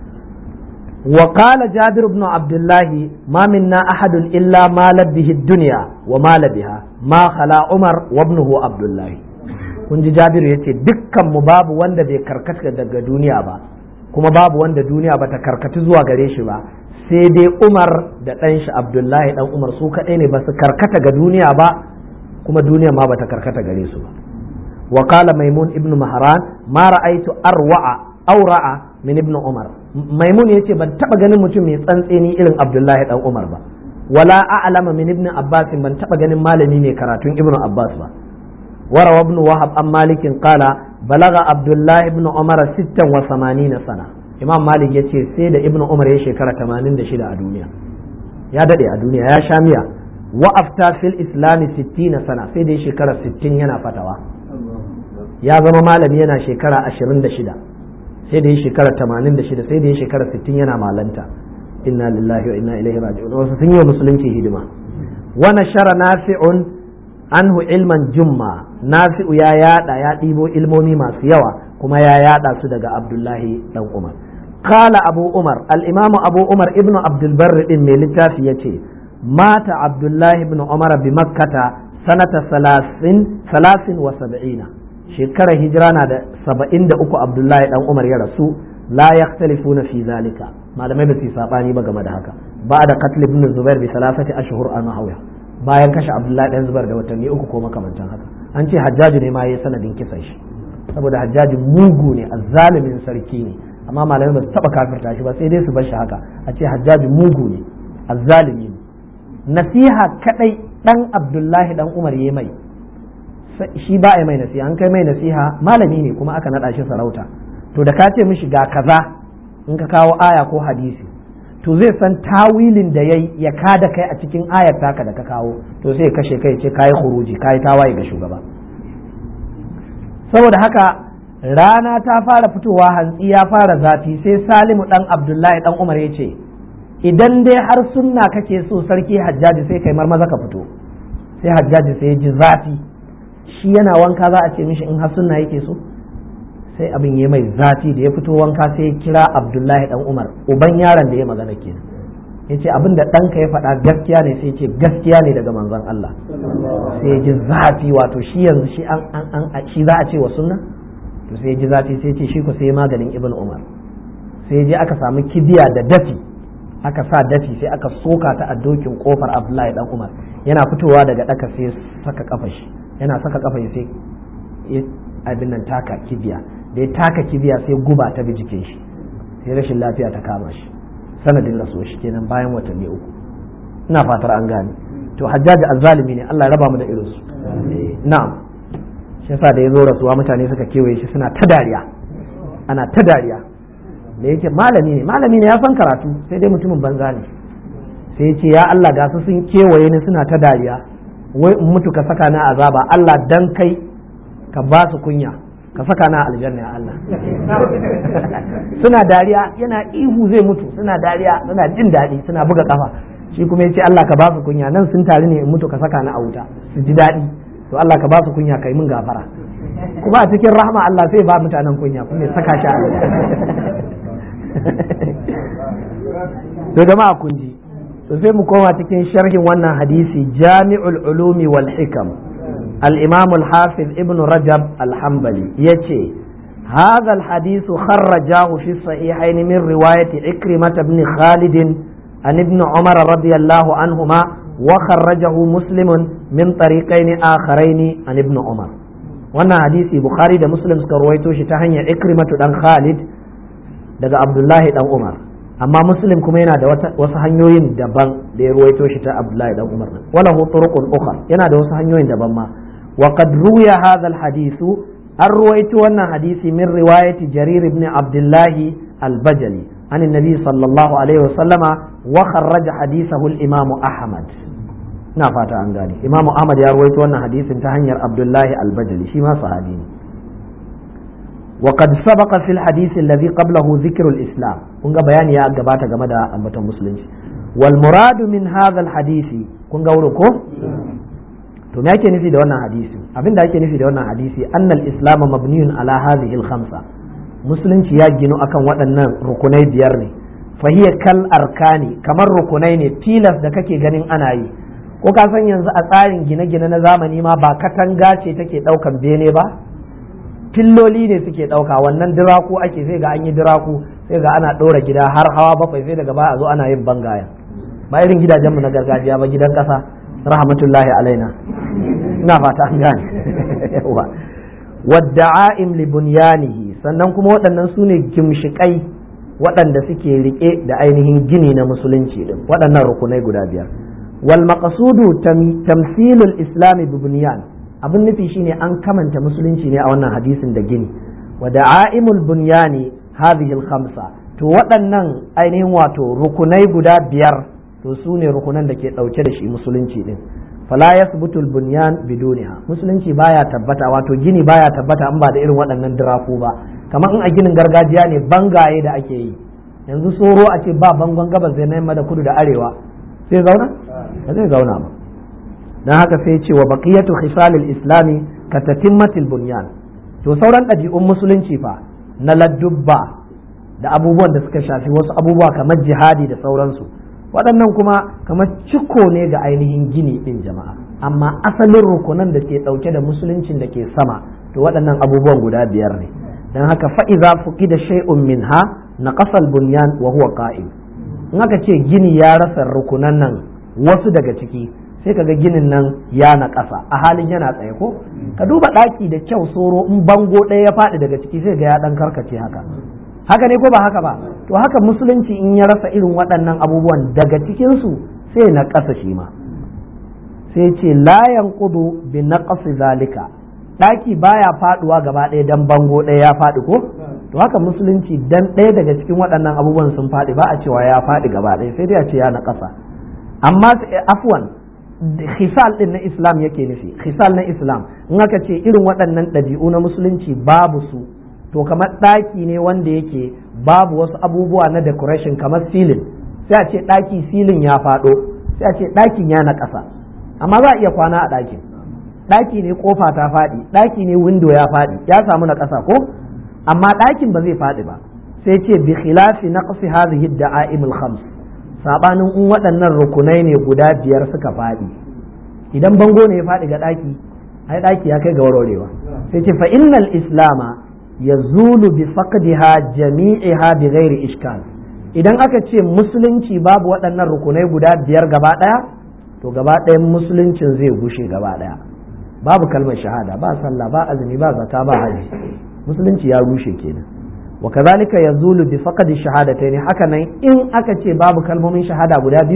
wa qala Jabir ibn Abdullah ma minna ahadun illa ma labbihi ad-dunya wa ma labiha ma khala Umar wa ibnuhu Abdullah kun ji Jabir yace dukkan mu babu wanda bai karkata daga duniya ba kuma babu wanda duniya bata karkatu zuwa gare shi ba sai dai umar da ɗan shi abdullahi ɗan umar su kaɗai ne ba su karkata ga duniya ba kuma duniya ma bata karkata gare su ba wa qala maimun ibn mahran ma ra'aytu arwa'a aura'a min ibn umar maimun yace ban taba ganin mutum mai tsantseni irin abdullahi ɗan umar ba wala a'lama min ibn abbas ban taba ganin malami mai karatun ibn abbas ba وروى ابن وهب عن مالك قال بلغ عبد الله بن عمر ستا وثمانين سنه imam malik ya ce sai da ibnu umar ya shekara 86 a duniya ya dade a duniya ya sha miya wa afta fil islami 60 sana sai da ya shekara 60 yana fatawa ya zama malami yana shekara 26 sai da ya shekara 86 sai da ya shekara 60 yana malanta inna lillahi wa inna ilaihi raji'un wasu sun yi wa musulunci hidima wa nashara nafi'un anhu ilman jumma nafi'u ya yada ya ɗibo ilmomi masu yawa kuma ya yada su daga abdullahi dan umar kala abu umar al'imamu abu umar ibnu abdulbarri din mai littafi ya ce mata abdullahi ibn umar bi makkata sanata salasin wa saba'ina shekarar hijira na da saba'in da uku abdullahi dan umar ya rasu la yaktalifuna fi zalika malamai ba su sabani ba game da haka ba da qatl ibn zubair bi salasati ashhur an hawiya bayan kashe abdullahi dan zubair da watanni uku ko makamantan haka an ce hajjaju ne ma yayi sanadin kisan shi saboda hajjaji mugu ne azzalimin sarki ne amma malamai ba su taba kafirta shi ba sai dai su bar shi haka a ce hajjaji mugu ne azzalimi ne nasiha kadai dan abdullahi dan umar yayi mai shi ba a mai nasiha an kai mai nasiha malami ne kuma aka nada shi sarauta to da ka ce mishi ga kaza in ka kawo aya ko hadisi to zai san tawilin da yayi ya kada kai a cikin ayar taka da ka kawo to sai kashe kai ce kayi khuruji kayi tawaye ga shugaba saboda haka rana ta fara fitowa hantsi ya fara zafi sai salimu dan abdullahi dan umar ya ce idan dai har sunna kake so sarki hajjaji sai kai marmaza ka fito sai hajjaji sai ya ji zafi shi yana wanka za a ce mishi in har sunna yake so sai abin ya mai zafi da ya fito wanka sai ya kira abdullahi dan umar uban yaron da ya magana kenan ya ce abin da ɗanka ya faɗa gaskiya ne sai ce gaskiya ne daga manzon Allah sai ya ji zafi wato shi yanzu shi an an shi za a ce wa sunna to sai ya ji zafi sai ce shi ko sai maganin ibn umar sai je aka samu kibiya da dafi aka sa dafi sai aka soka ta a dokin kofar abdullahi dan umar yana fitowa daga daka sai saka kafa shi yana saka kafa sai abin nan taka kibiya da ya taka kibiya sai guba ta bi jikin shi sai rashin lafiya ta kama shi sanadin rasuwa shi kenan bayan watanni uku ina fatar an gane to hajjaji azzalimi ne Allah ya raba mu da irinsu na'am shi yasa da ya zo rasuwa mutane suka kewaye shi suna ta dariya ana ta dariya da yake malami ne malami ne ya san karatu sai dai mutumin banza ne sai ya ce ya Allah ga su sun kewaye ni suna ta dariya wai in mutu ka saka na azaba Allah dan kai ka ba su kunya ka saka na aljanna ya Allah suna dariya yana ihu zai mutu suna dariya suna jin daɗi suna buga kafa shi kuma ya ce Allah ka ba su kunya nan sun tare ne in mutu ka saka na a wuta su ji daɗi to Allah ka ba su kunya kai min gafara kuma a cikin rahma Allah sai ba mutanen kunya kuma ya saka shi a to jama'a kun ji to sai mu koma cikin sharhin wannan hadisi jami'ul ulumi wal hikam al-imam al-hafiz ibn rajab al-hanbali yace هذا الحديث خرجاه في الصحيحين من رواية عكرمة بن خالد عن ابن عمر رضي الله عنهما وخرجه مسلم من طريقين آخرين عن ابن عمر wannan hadisi bukhari da muslim suka ruwaito shi ta hanyar ikrimatu dan khalid daga abdullahi dan umar amma muslim kuma yana da wasu hanyoyin daban da ya ruwaito shi ta abdullahi dan umar wala hu turuqun ukhra yana da wasu hanyoyin daban ma wa qad ruwiya hadha al hadithu an ruwaito wannan hadisi min riwayati jarir ibn abdullahi al-bajali an annabi sallallahu alaihi wa sallama wa kharraja hadithahu al-imam ahmad ina fata an gane imamu ahmad ya ruwaito wannan hadisin ta hanyar abdullahi albajali shi ma sahabi ne wa qad sabaqa fil hadisi alladhi qablahu dhikru al-islam kun ga bayani ya gabata game da ambaton musulunci wal muradu min hadha al-hadisi kun ga wurin ko to me yake nufi da wannan hadisi abinda ake nufi da wannan hadisi annal islam mabniyun ala hadhihi al-khamsa musulunci ya ginu akan waɗannan rukunai biyar ne fahiya kal arkani kamar rukunai ne tilas da kake ganin ana yi ko ka san yanzu a tsarin gine-gine na zamani ma ba katanga ce take ɗaukan bene ba filloli ne suke ɗauka wannan diraku ake sai ga an yi diraku sai ga ana ɗora gida har hawa bakwai sai daga baya a zo ana yin bangaya ba irin gidajenmu na gargajiya ba gidan ƙasa rahmatullahi alaina ina fata an gane yawa wadda'a'im li bunyanihi sannan kuma waɗannan su ne gimshiƙai waɗanda suke riƙe da ainihin gini na musulunci din waɗannan rukunai guda biyar والمقصود تمثيل الإسلام ببنيان abin nufi shine an kamanta musulunci ne a wannan hadisin da gini wa da'aimul bunyani hadhihi al-khamsa to waɗannan ainihin wato rukunai guda biyar to su ne rukunan da ke ɗauke da shi musulunci din fala yasbutu al-bunyan biduniha musulunci baya tabbata wato gini baya tabbata in ba da irin waɗannan diraku ba kamar in a ginin gargajiya ne bangaye da ake yi yanzu soro a ce ba bangon gabas zai na yamma da kudu da arewa sai zauna ba zai zauna ba don haka sai ce wa baqiyatu khisalil islami ka tatimmatil bunyan to sauran ɗabi'un musulunci fa na ladubba da abubuwan da suka shafi wasu abubuwa kamar jihadi da sauransu waɗannan kuma kamar ciko ne ga ainihin gini ɗin jama'a amma asalin rukunan da ke ɗauke da musuluncin da ke sama to waɗannan abubuwan guda biyar ne don haka fa'iza fuki da shay'un minha na ƙasal bunyan wa huwa qa'im in aka ce gini ya rasa rukunan nan wasu daga ciki sai kaga ginin nan ya na ƙasa a halin yana tsaye ko ka duba ɗaki da kyau soro in bango ɗaya ya faɗi daga ciki sai ga ya ɗan karkace haka haka ne ko ba haka ba to haka musulunci in ya rasa irin waɗannan abubuwan daga cikinsu sai na ƙasa shi ma sai ce layan kudu bi na zalika ɗaki baya faɗuwa gaba ɗaya dan bango ɗaya ya faɗi ko to haka musulunci dan ɗaya daga cikin waɗannan abubuwan sun faɗi ba a cewa ya faɗi gaba ɗaya sai dai a ce ya na ƙasa amma afwan khisal din na islam yake nufi khisal na islam in aka ce irin waɗannan ɗabi'u na musulunci babu su to kamar ɗaki ne wanda yake babu wasu abubuwa na decoration kamar silin sai a ce ɗaki silin ya faɗo sai a ce ɗakin ya na ƙasa amma za a iya kwana a ɗakin ɗaki ne kofa ta faɗi ɗaki ne window ya faɗi ya samu na ƙasa ko amma ɗakin ba zai faɗi ba sai ce bi khilafi naqsi hadhihi da'aimul khams sabanin in waɗannan rukunai ne guda biyar suka faɗi idan bango ne ya faɗi ga ɗaki ai ɗaki ya kai ga warwarewa sai ce fa innal islama yazulu bi faqdiha jami'iha bi ghairi ishkal idan aka ce musulunci babu waɗannan rukunai guda biyar gaba ɗaya to gaba ɗayan musuluncin zai gushe gaba ɗaya babu kalmar shahada ba sallah ba azumi ba zaka ba haji musulunci ya rushe kenan wa kazalika yazulu bi faqdi shahadatayn haka nan in aka ce babu kalmomin shahada guda biyu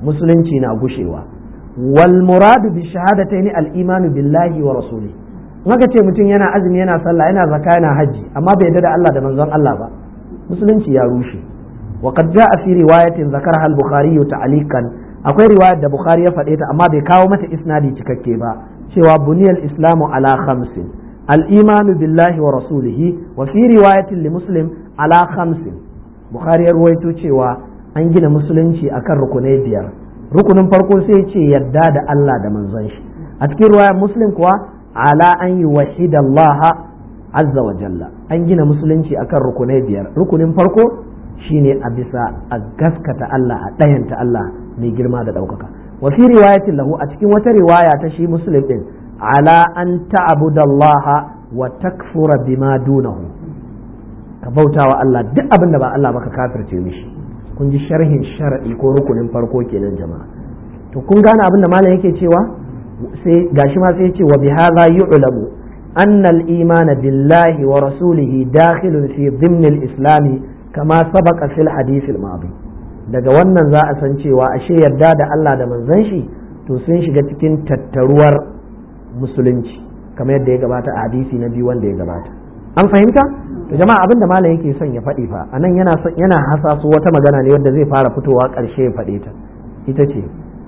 musulunci na gushewa wal muradu bi shahadataini al imanu billahi wa rasuli maka ce mutum yana azumi yana sallah yana zakka yana haji amma bai yarda da Allah da manzon Allah ba musulunci ya rushe wa qad jaa fi riwayatin zakaraha al bukhari ta'alikan akwai riwayar da bukhari ya faɗe ta amma bai kawo mata isnadi cikakke ba cewa buniyal islamu ala khamsin al imanu billahi wa rasulihi wa fi riwayatin li muslim ala khamsin bukhari ya ruwaito cewa an gina musulunci akan rukunai biyar rukunin farko sai ce yadda da Allah da manzon shi a cikin ruwayar muslim kuwa ala an yi wahida Allah azza wa jalla an gina musulunci akan rukunai biyar rukunin farko shine a bisa a gaskata Allah a ɗayanta Allah mai girma da ɗaukaka wa fi riwayatin lahu a cikin wata riwaya ta shi muslim din ala an ta'budallaha wa takfura bima dunahu ka bautawa Allah duk abin da ba Allah ba ka kafirce mishi kun ji sharhin shar'i ko rukunin farko kenan jama'a to kun gane abin da malam yake cewa sai gashi ma sai ce wa bi hadha yu'lamu anna al-iman billahi wa rasulihi dakhilun fi dhimn al-islam kama sabaqa fil hadith al-madi daga wannan za a san cewa ashe yarda da Allah da manzon shi to sun shiga cikin tattaruwar musulunci kamar yadda ya gabata a hadisi na biyu wanda ya gabata an fahimta to jama'a abin da malam yake son ya faɗi fa anan yana yana hasaso wata magana ne wanda zai fara fitowa ƙarshe ya faɗe ta ita ce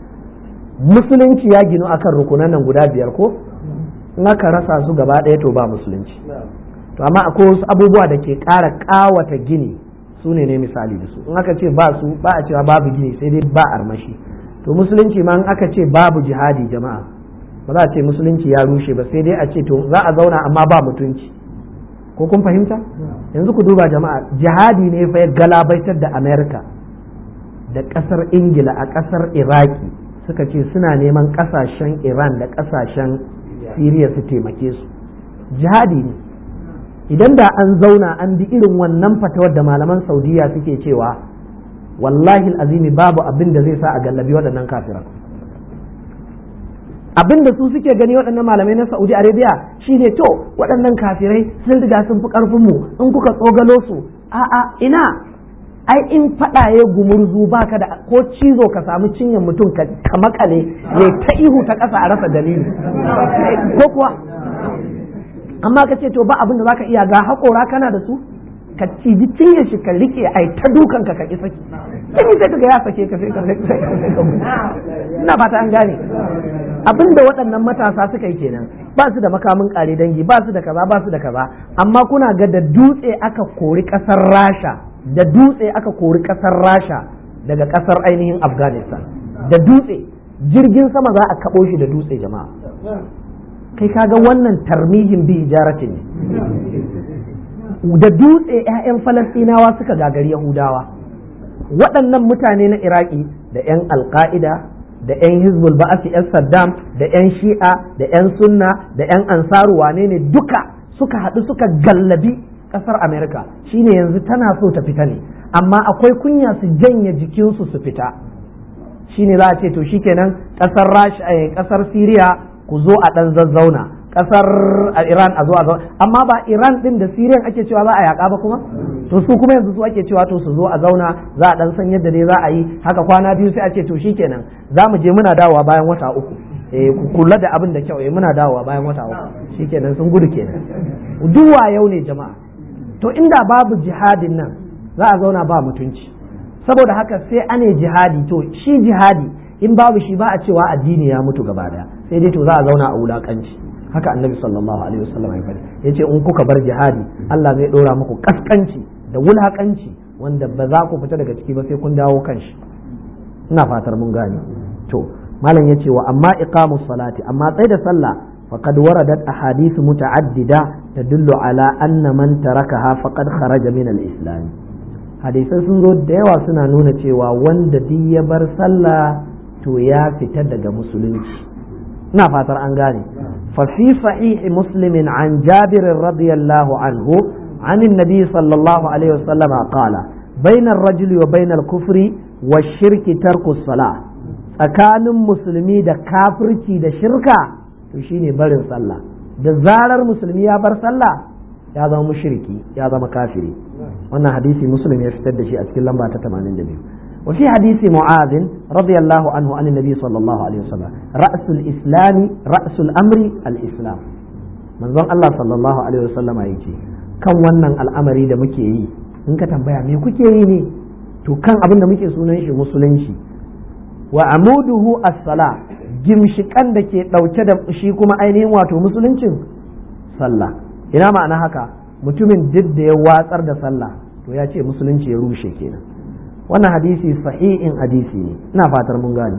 musulunci ya ginu akan rukunan nan guda biyar ko in aka rasa su gaba ɗaya to ba musulunci to amma akwai wasu abubuwa da ke ƙara ƙawata gini su ne ne misali da su in aka ce ba su ba a cewa babu gini sai dai ba armashi to musulunci ma in aka ce babu jihadi jama'a ba za a ce musulunci ya rushe ba sai dai a ce to za a zauna amma ba mutunci ko kun fahimta yanzu ku duba jama'a jihadi ne fa ya galabaitar da america da kasar ingila a kasar iraki suka ce suna neman kasashen iran da kasashen siriya su taimake su jihadi ne idan da an zauna an bi irin wannan fatawar da malaman saudiya suke cewa wallahi azimi babu abin da zai sa a gallabi waɗannan kafiran abin da su suke gani waɗannan malamai na saudi arabia shine to waɗannan kafirai sun riga sun fi ƙarfinmu in kuka tsogalo su a'a ina ai in faɗa ya gumurzu baka da ko cizo ka samu cinyar mutum ka makale ya ta ihu ta ƙasa a rasa dalili ko kuwa amma ka ce to ba abin da zaka iya ga haƙora kana da su ka ciji cinyar shi ka rike ai ta dukan ka ka ki saki kin sai kaga ya sake ka sai ka ina fata an gane abin da waɗannan matasa suka yi kenan ba su da makamin ƙare dangi ba su da kaza ba su da kaza amma kuna ga da dutse aka kori ƙasar rasha da dutse aka kori ƙasar rasha daga ƙasar ainihin afghanistan da dutse jirgin sama za a kaɓo shi da dutse jama'a kai kaga wannan tarmihin bi hijaratin ne da dutse 'ya'yan falastinawa suka gagari yahudawa waɗannan mutane na iraki da 'yan alka'ida da 'yan hizbul ba'asi 'yan saddam da 'yan shi'a da 'yan sunna da 'yan ansaru wane ne duka suka haɗu suka gallabi ƙasar amerika shine yanzu tana so ta fita ne amma akwai kunya su janye jikinsu su fita shine za a ce to shikenan ƙasar ƙasar siriya ku zo a ɗan zazzauna ƙasar iran a zo a zauna amma ba iran ɗin da siriyan ake cewa za a yaƙa ba kuma to su kuma yanzu su ake cewa to su zo a zauna za a ɗan san yadda dai za a yi haka kwana biyu sai a ce to shikenan za mu je muna dawowa bayan wata uku eh ku kula da abin da kyau eh muna dawowa bayan wata uku shikenan sun gudu kenan duk yau ne jama'a to inda babu jihadin nan za a zauna ba mutunci saboda haka sai ane jihadi to shi jihadi in babu shi ba a cewa addini ya mutu gaba daya sai dai to za a zauna a wulakanci haka annabi sallallahu alaihi wasallam ya faɗi yace in kuka bar jihadi Allah zai ɗora muku kaskanci da wulakanci wanda ba za ku fita daga ciki ba sai kun dawo kan shi ina fatar mun gane to malam yace wa amma iqamus salati amma tsaye da sallah faqad waradat ahadith muta'addida tadullu ala anna man tarakaha faqad kharaja min al-islam hadisai sun zo da yawa suna nuna cewa wanda duk ya bar sallah to ya fita daga musulunci ina fatar an gane ففي صحيح مسلم عن جابر رضي الله عنه عن النبي صلى الله عليه وسلم قال بين الرجل وبين الكفر والشرك ترك الصلاة tsakanin musulmi da kafirci da shirka to shine barin sallah da zarar musulmi ya bar sallah ya zama mushriki ya zama kafiri wannan hadisi muslim ya fitar da shi a cikin lamba ta 82 وفي حديث معاذ رضي الله عنه عن النبي صلى الله عليه وسلم رأس الإسلام رأس الأمر الإسلام من ظن الله صلى الله عليه وسلم يجي kan wannan al'amari da muke yi in ka tambaya me kuke yi ne to kan abin da muke sunan shi musulunci wa amuduhu as-sala gimshikan da ke dauke da shi kuma ainihin wato musuluncin sallah ina ma'ana haka mutumin duk da ya watsar da sallah to ya ce musulunci ya rushe kenan wannan hadisi sahihin hadisi ne ina fatar mun gane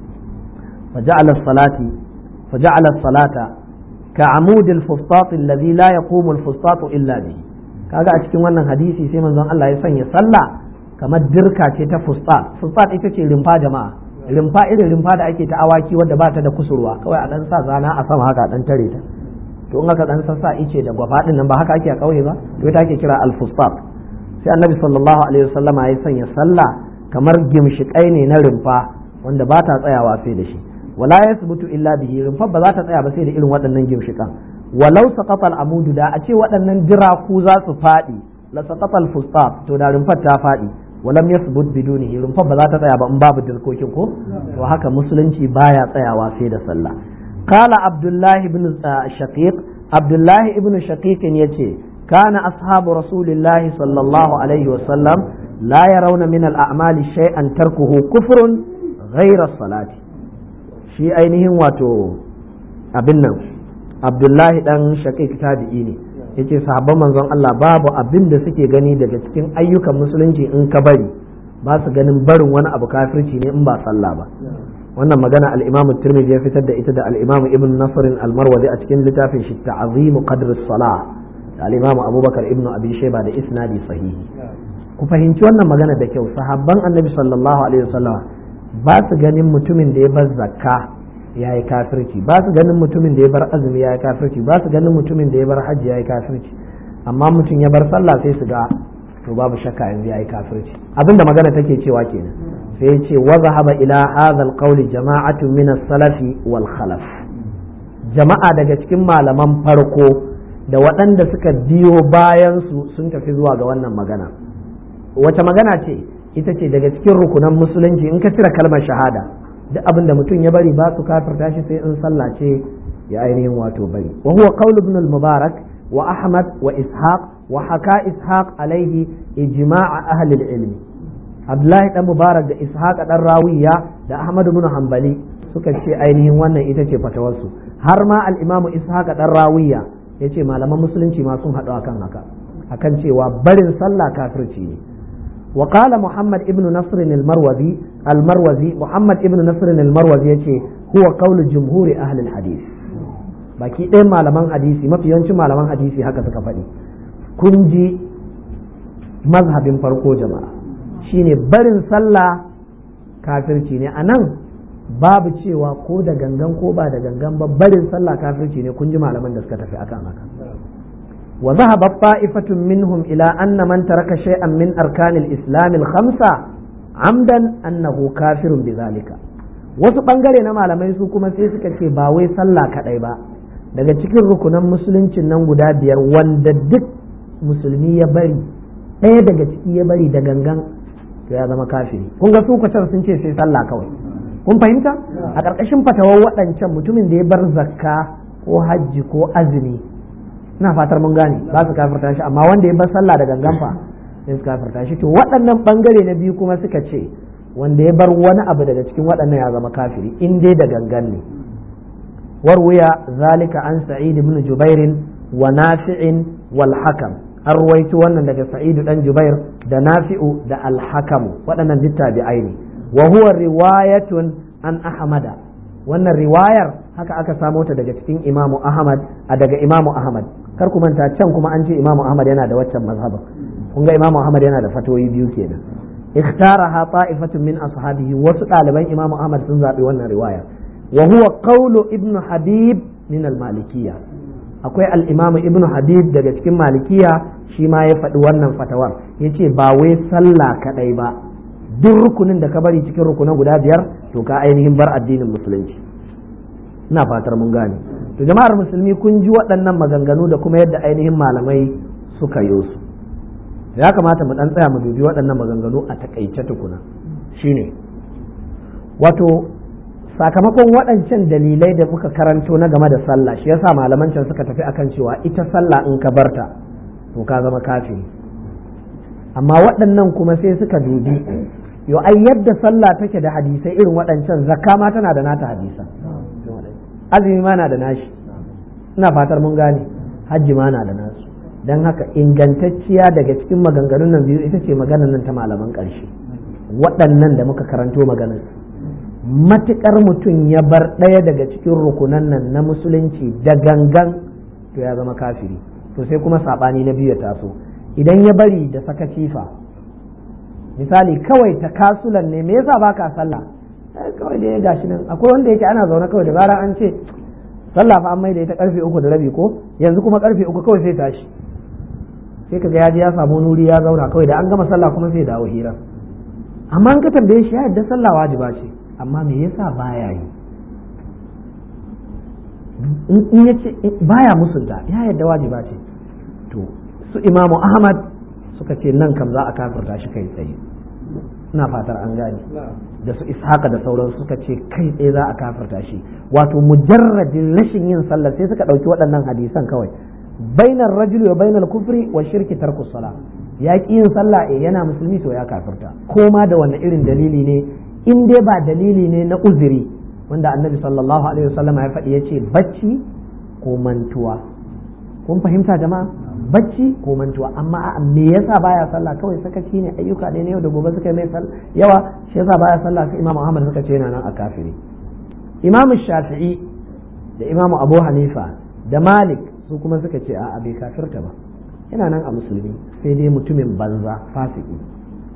faja'ala salati faja'ala salata ka amudil fustat alladhi la yaqumu al-fustat illa bihi kaga a cikin wannan hadisi sai manzon Allah ya sanya sallah kamar dirka ce ta fustat fustat ita ce rimfa jama'a rimfa irin rimfa da ake ta awaki wadda ba ta da kusurwa kawai a dan sa zana a sama haka dan tare ta to in aka dan sassa ice da gwafa din nan ba haka ake a kauye ba to ita ake kira al-fustat sai annabi sallallahu alaihi wasallama ya sanya sallah kamar gimshikai ne na rumfa wanda ba ta tsayawa sai da shi wala yasbutu illa bihi rumfa ba za ta tsaya ba sai da irin waɗannan gimshikan walau saqata al-amudu da a ce waɗannan jiraku za su faɗi la saqata al-fustat to da rumfar ta faɗi walam yasbut bidunihi rumfar ba za ta tsaya ba in babu dirkokin ko to haka musulunci baya tsayawa sai da sallah قال عبد الله بن شقيق عبد الله بن شقيق يتي كان أصحاب رسول الله صلى الله عليه وسلم لا يرون من الأعمال شيئا تركه كفر غير الصلاة شيء أينهم واتو أبنا عبد الله دان شقيق تابعيني yace sahabban manzon Allah babu abin da suke gani daga cikin ayyukan musulunci in ka bari ba su ganin barin wani abu kafirci ne in ba sallah ba wannan magana al-Imam Tirmidhi ya fitar da ita da al-Imam Ibn Nasr al-Marwazi a cikin littafin shi Ta'zim Qadr as-Salah da al-Imam Abubakar Ibn Abi Shayba da isnadi sahihi ku fahimci wannan magana da kyau sahabban Annabi sallallahu alaihi wasallam ba su ganin mutumin da ya bar zakka ya yi kafirci ba su ganin mutumin da ya bar azumi ya yi kafirci ba su ganin mutumin da ya bar hajji ya yi kafirci amma mutum ya bar sallah sai su ga to babu shakka yanzu ya yi kafirci abinda magana take cewa kenan sai ce wa zahaba ila hadha alqawli jama'atun min as-salafi wal khalaf jama'a daga cikin malaman farko da waɗanda suka biyo bayan su sun tafi zuwa ga wannan magana wace magana ce ita ce daga cikin rukunan musulunci in ka cire kalmar shahada duk abin da mutum ya bari ba su kafirta shi sai in sallah ce ya ainihin wato bari wa huwa qawl ibn al-mubarak wa ahmad wa ishaq wa haka ishaq alaihi ijma'a ahli al-ilmi abdullahi dan mubarak da ishaq dan rawiya da ahmad ibn hanbali suka ce ainihin wannan ita ce fatawarsu har ma al-imam ishaq dan rawiya yace malaman musulunci ma sun haɗu akan haka akan cewa barin sallah kafirci ne وقال محمد ابن نصر المروزي المروزي محمد ابن نصر المروزي yace هو قول جمهور أهل الحديث baki ɗayan malaman hadisi mafi yawancin malaman hadisi haka suka faɗi kun ji mazhabin farko jama'a shine barin sallah kafirci ne a nan babu cewa ko da gangan ko ba da gangan ba barin sallah kafirci ne kun ji malaman da suka tafi akan haka وذهب طائفة منهم إلى أن من ترك شيئا من أركان الإسلام الخمسة عمدا أنه كافر بذلك wasu ɓangare na malamai su kuma sai suka ce ba wai sallah kaɗai ba daga cikin rukunan musuluncin nan guda biyar wanda duk musulmi ya bari ɗaya daga ciki ya bari da gangan to ya zama kafiri kun ga su kwacar sun ce sai sallah kawai kun fahimta a ƙarƙashin fatawar waɗancan mutumin da ya bar zakka ko hajji ko azumi ina fatar mun gane ba su kafirta shi amma wanda ya bar sallah da gangan fa sai su kafirta shi to waɗannan bangare na biyu kuma suka ce wanda ya bar wani abu daga cikin waɗannan ya zama kafiri in dai da gangan ne warwaya zalika an sa'id ibn jubair wa nafi'in wal hakam an ruwaito wannan daga sa'id dan jubair da nafi'u da al hakam waɗannan duk tabi'ai ne wa huwa riwayatun an ahmada wannan riwayar haka aka samo ta daga cikin imamu ahmad a daga imamu ahmad kar ku manta can kuma an ce imamu ahmad yana da waccan mazhabin kun ga imamu ahmad yana da fatoyi biyu kenan ikhtaraha ta'ifatun min ashabihi wasu ɗaliban imamu ahmad sun zaɓi wannan riwaya wa huwa qawlu ibn habib min al-malikiyya akwai al-imam ibn habib daga cikin malikiya shi ma ya faɗi wannan fatawar yace ba wai sallah kadai ba duk rukunin da ka bari cikin rukunan guda biyar to ka ainihin bar addinin musulunci ina fatar mun gane to jama'ar musulmi kun ji waɗannan maganganu da kuma yadda ainihin malamai suka yi su ya kamata mu dan tsaya mu dubi waɗannan maganganu a takaice tukuna shine wato sakamakon waɗancan dalilai da muka karanto na game da sallah shi yasa malaman can suka tafi akan cewa ita sallah in ka barta to ka zama kafiri amma waɗannan kuma sai suka dubi yo ai yadda sallah take da hadisai irin waɗancan zakka ma tana da nata hadisa azumi ma na da nashi ina fatar mun gane hajji ma na da nasu don haka ingantacciya daga cikin maganganun nan biyu ita ce maganar nan ta malaman ƙarshe waɗannan da muka karanto maganar matuƙar mutum ya bar ɗaya daga cikin rukunan nan na musulunci da gangan to ya zama kafiri to sai kuma saɓani na biyu ya taso idan ya bari da saka cifa misali kawai ta kasulan ne me yasa baka sallah kawai da ya gashi nan akwai wanda yake ana zaune kawai da zarar an ce sallah fa an mai da ita karfe uku da rabi ko yanzu kuma karfe uku kawai sai tashi sai kaga ya je ya samu nuri ya zauna kawai da an gama sallah kuma sai dawo hira amma an ka tambaye shi ya yadda sallah wajiba ce amma me yasa baya yi in ya ce baya musunta ya yadda wajiba ce to su imamu ahmad suka ce nan kam za a kafirta shi kai tsaye ina fatar an gane da su ishaka da sauran suka ce kai tsaye za a kafirta shi wato mujarradin rashin yin sallah sai suka ɗauki waɗannan hadisan kawai bainar rajuli wa bainar kufri wa shirki tarku sala ya ƙi yin sallah eh yana musulmi to ya kafirta ko ma da wanne irin dalili ne in dai ba dalili ne na uzuri wanda annabi sallallahu alaihi wasallam ya faɗi ya ce bacci ko mantuwa kun fahimta jama'a bacci ko mantuwa amma a me yasa baya sallah kawai sakaci ne ayyuka ne na yau da gobe suka mai yawa shi yasa baya sallah sai imamu ahmad suka ce yana nan a kafiri imamu shafi'i da imamu abu hanifa da malik su kuma suka ce a'a bai kafirta ba yana nan a musulmi sai dai mutumin banza fasiki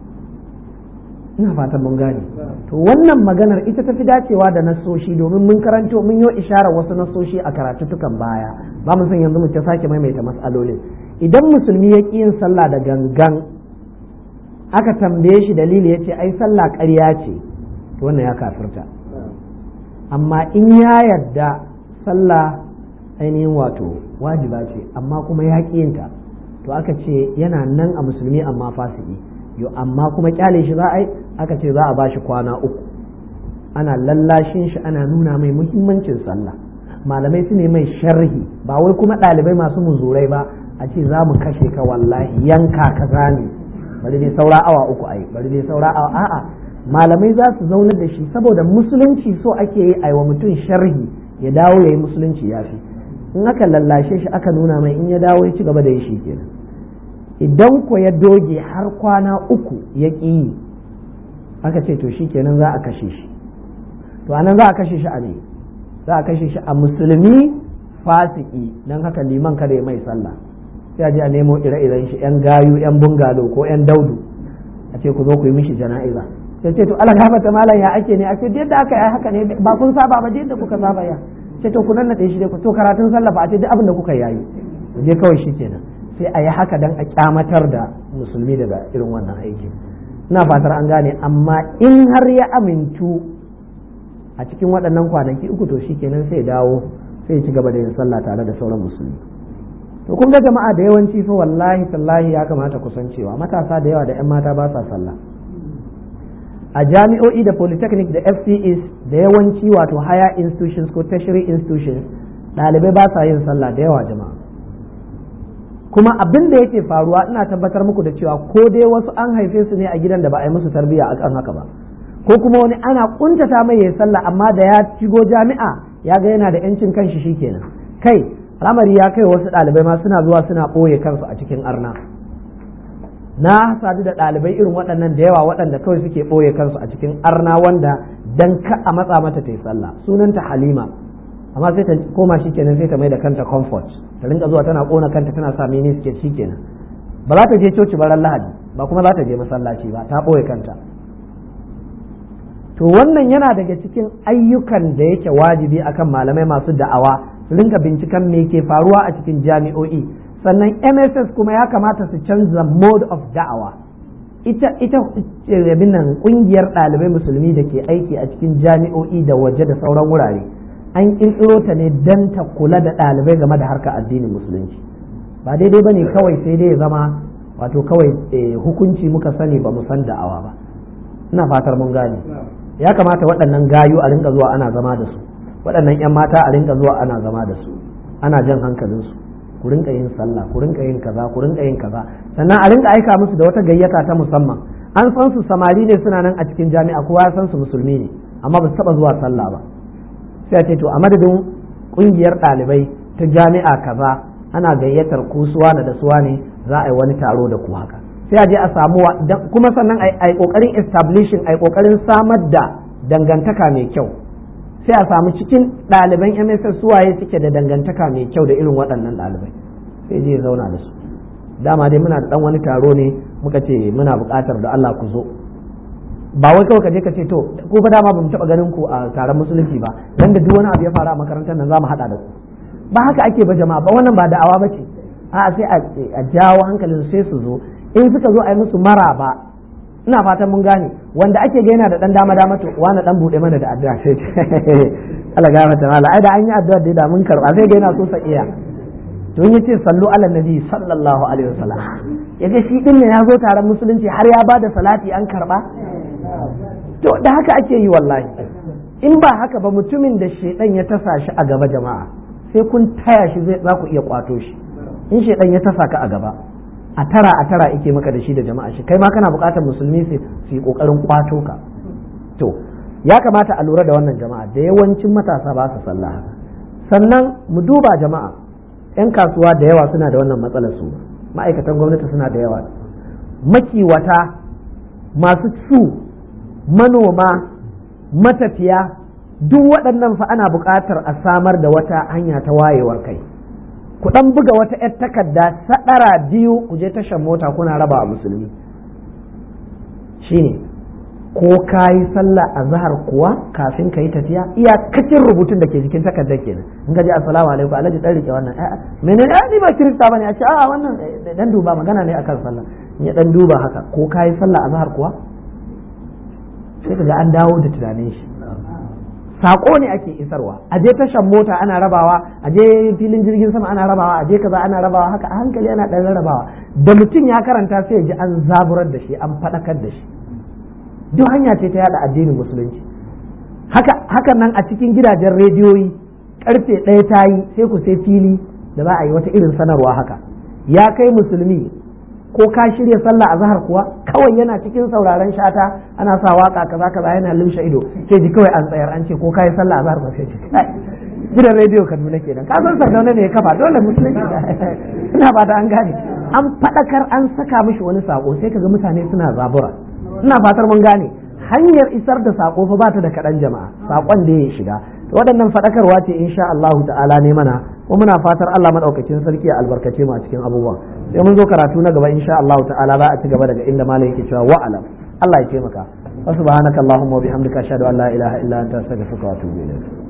ina fatan mun gane to wannan maganar ita tafi dacewa da nasoshi domin mun karanto mun yi isharar wasu nasoshi a karatutukan baya ba mu san yanzu mu ta sake maimaita mas'alolin idan musulmi ya ƙi yin sallah da gangan aka tambaye shi dalili ya ce ai sallah ƙarya ce to wannan ya kafirta amma in ya yarda sallah ainihin wato wajiba ce amma kuma ya ƙi yinta to aka ce yana nan a musulmi amma fasiki yo amma kuma kyale shi za a yi aka ce za a ba shi kwana uku ana lallashin shi ana nuna mai muhimmancin sallah malamai su ne mai sharhi ba wai kuma ɗalibai masu muzurai ba a ce za mu kashe ka wallahi yanka ka zane bari dai saura awa uku ai bari dai saura awa a'a malamai za su zaunar da shi saboda musulunci so ake yi aiwa mutum sharhi ya dawo ya yi musulunci ya fi in aka lallashe shi aka nuna mai in ya dawo ya ci gaba da yi shi kenan idan ko ya doge har kwana uku ya ƙi yi aka ce to shi kenan za a kashe shi to anan za a kashe shi a ne za a kashe shi a musulmi fasiki don haka liman kada ya mai sallah sai a je a nemo ire-iren shi yan gayu yan bungalo ko yan daudu a ce ku zo ku yi mishi jana'iza sai ce to ala gafata malam ya ake ne a ce yadda aka yi haka ne ba kun saba ba yadda kuka saba ya ce to ku nannaɗe shi dai ku to karatun sallah ba a ce duk abin da kuka yayi je kawai shi kenan sai a yi haka dan a kyamatar da musulmi daga irin wannan aiki ina fatar an gane amma in har ya amintu a cikin waɗannan kwanaki uku to shi kenan sai dawo sai ci gaba da yin sallah tare da sauran musulmi to kun ga jama'a da yawanci fa wallahi tallahi ya kamata ku san cewa matasa da yawa da 'yan mata ba sa sallah a jami'o'i da polytechnic da fcs da yawanci wato higher institutions ko tertiary institutions ɗalibai ba sa yin sallah da yawa jama'a kuma abin da yake faruwa ina tabbatar muku da cewa ko dai wasu an haife su ne a gidan da ba a yi musu tarbiyya a kan haka ba ko kuma wani ana kuntata mai yayi sallah amma da ya shigo jami'a ya ga yana da yancin kanshi shikenan kai al'amari ya kai wasu ɗalibai ma suna zuwa suna ɓoye kansu a cikin arna na sadu da ɗalibai irin waɗannan da yawa waɗanda kawai suke ɓoye kansu a cikin arna wanda dan ka a matsa mata ta yi sallah sunanta halima amma sai ta koma shi kenan sai ta mai da kanta comfort ta rinka zuwa tana kona kanta tana sa mini suke shi kenan ba za ta je coci baran lahadi ba kuma za ta je masallaci ba ta ɓoye kanta to wannan yana daga cikin ayyukan da yake wajibi akan malamai masu da'awa su rinka binciken me ke faruwa a cikin jami'o'i sannan mss kuma ya kamata su canza mode of da'awa ita ita nan kungiyar ɗalibai musulmi da ke aiki a cikin jami'o'i da waje da sauran wurare an ƙirƙiro ta ne don ta kula da ɗalibai game da harkar addinin musulunci ba daidai ba ne kawai sai dai ya zama wato kawai hukunci muka sani ba mu san da'awa ba ina fatar mun gane ya kamata waɗannan gayu a rinka zuwa ana zama da su waɗannan 'yan mata a rinka zuwa ana zama da su ana jan hankalinsu ku rinka yin sallah ku rinka yin kaza ku rinka yin kaza sannan a rinka aika musu da wata gayyata ta musamman an san su samari ne suna nan a cikin jami'a kowa ya san su musulmi ne amma ba su taba zuwa sallah ba sai a ce to a madadin kungiyar ɗalibai ta jami'a kaza ana gayyatar ku suwa da suwa ne za a yi wani taro da ku haka sai a je a samu kuma sannan a yi kokarin establishing a yi kokarin samar da dangantaka mai kyau sai a samu cikin ɗaliban MSS suwaye suke da dangantaka mai kyau da irin waɗannan ɗalibai sai je zauna da su dama dai muna da ɗan wani taro ne muka ce muna buƙatar da Allah ku zo ba wai kawai ka je ka ce to ko fa dama bamu taɓa ganin ku a taron musulunci ba dan da duk wani abu ya faru a makarantar nan za mu haɗa da ku ba haka ake ba jama'a ba wannan ba da'awa ba ce a'a sai a jawo hankalin sai su zo in suka zo a yi musu maraba ina fatan mun gane wanda ake ga yana da dan dama dama to wani dan bude mana da addu'a sai Allah ga mata mala ai da an yi addu'a da da mun karba sai ga yana so sa iya to in yace sallu ala nabi sallallahu alaihi wasallam yaga shi din ne ya zo taron musulunci har ya bada salati an karba to da haka ake yi wallahi in ba haka ba mutumin da shedan ya tasa shi a gaba jama'a sai kun taya shi zai za ku iya kwato shi in shedan ya tasa ka a gaba a tara a tara ike maka da shi da jama'a shi kai ma kana buƙatar musulmi su yi ƙoƙarin kwato ka to ya kamata a lura da wannan jama'a da yawancin matasa ba su sallah sannan mu duba jama'a yan kasuwa da yawa suna da wannan matsalar su ma'aikatan gwamnati suna da yawa makiwata masu su manoma matafiya duk waɗannan fa ana buƙatar a samar da wata hanya ta wayewar kai ku dan buga wata 'yar takarda sadara biyu ku je tashar mota kuna raba a musulmi shine ko ka yi sallah a zahar kuwa kafin ka yi tafiya iyakacin rubutun da ke jikin takardar kenan in ka ji assalamu alaikum alhaji dan rike wannan a'a menene ni ba kirista bane a ce a'a wannan dan duba magana ne akan sallah in ya dan duba haka ko ka yi sallah a zahar kuwa sai ka ga an dawo da tunanin shi sako ne ake isarwa a je tashan mota ana rabawa a je filin jirgin sama ana rabawa a je kaza ana rabawa haka a hankali ana ɗan rabawa da mutum ya karanta sai ya ji an zaburar da shi an faɗakar da shi duk hanya ce ta yada addinin musulunci haka hakan nan a cikin gidajen rediyoyi karfe ɗaya ta yi sai ku sai fili da za a yi wata irin sanarwa haka ya kai musulmi ko ka shirya sallah a zahar kuwa kawai yana cikin sauraron shata ana sa waka kaza kaza yana limshe ido sai ji kawai an tsayar an ce ko ka yi sallah a zahar kuwa sai ji gidan rediyo kaduna kenan ka san sardauna ne ya kafa dole musulunci ina ba da an gane an faɗakar an saka mishi wani sako sai kaga mutane suna zabura ina fatar mun gane hanyar isar da sako fa ba ta da kaɗan jama'a sakon da ya shiga waɗannan faɗakarwa ce insha Allah ta'ala ne mana kuma muna fatar Allah madaukakin sarki ya albarkace mu a cikin abubuwan sai mun zo karatu na gaba insha Allah ta'ala za a ci gaba daga inda malam yake cewa wa alam Allah ya taimaka wa subhanaka allahumma wa bihamdika ashhadu an la ilaha illa anta astaghfiruka wa atubu ilayk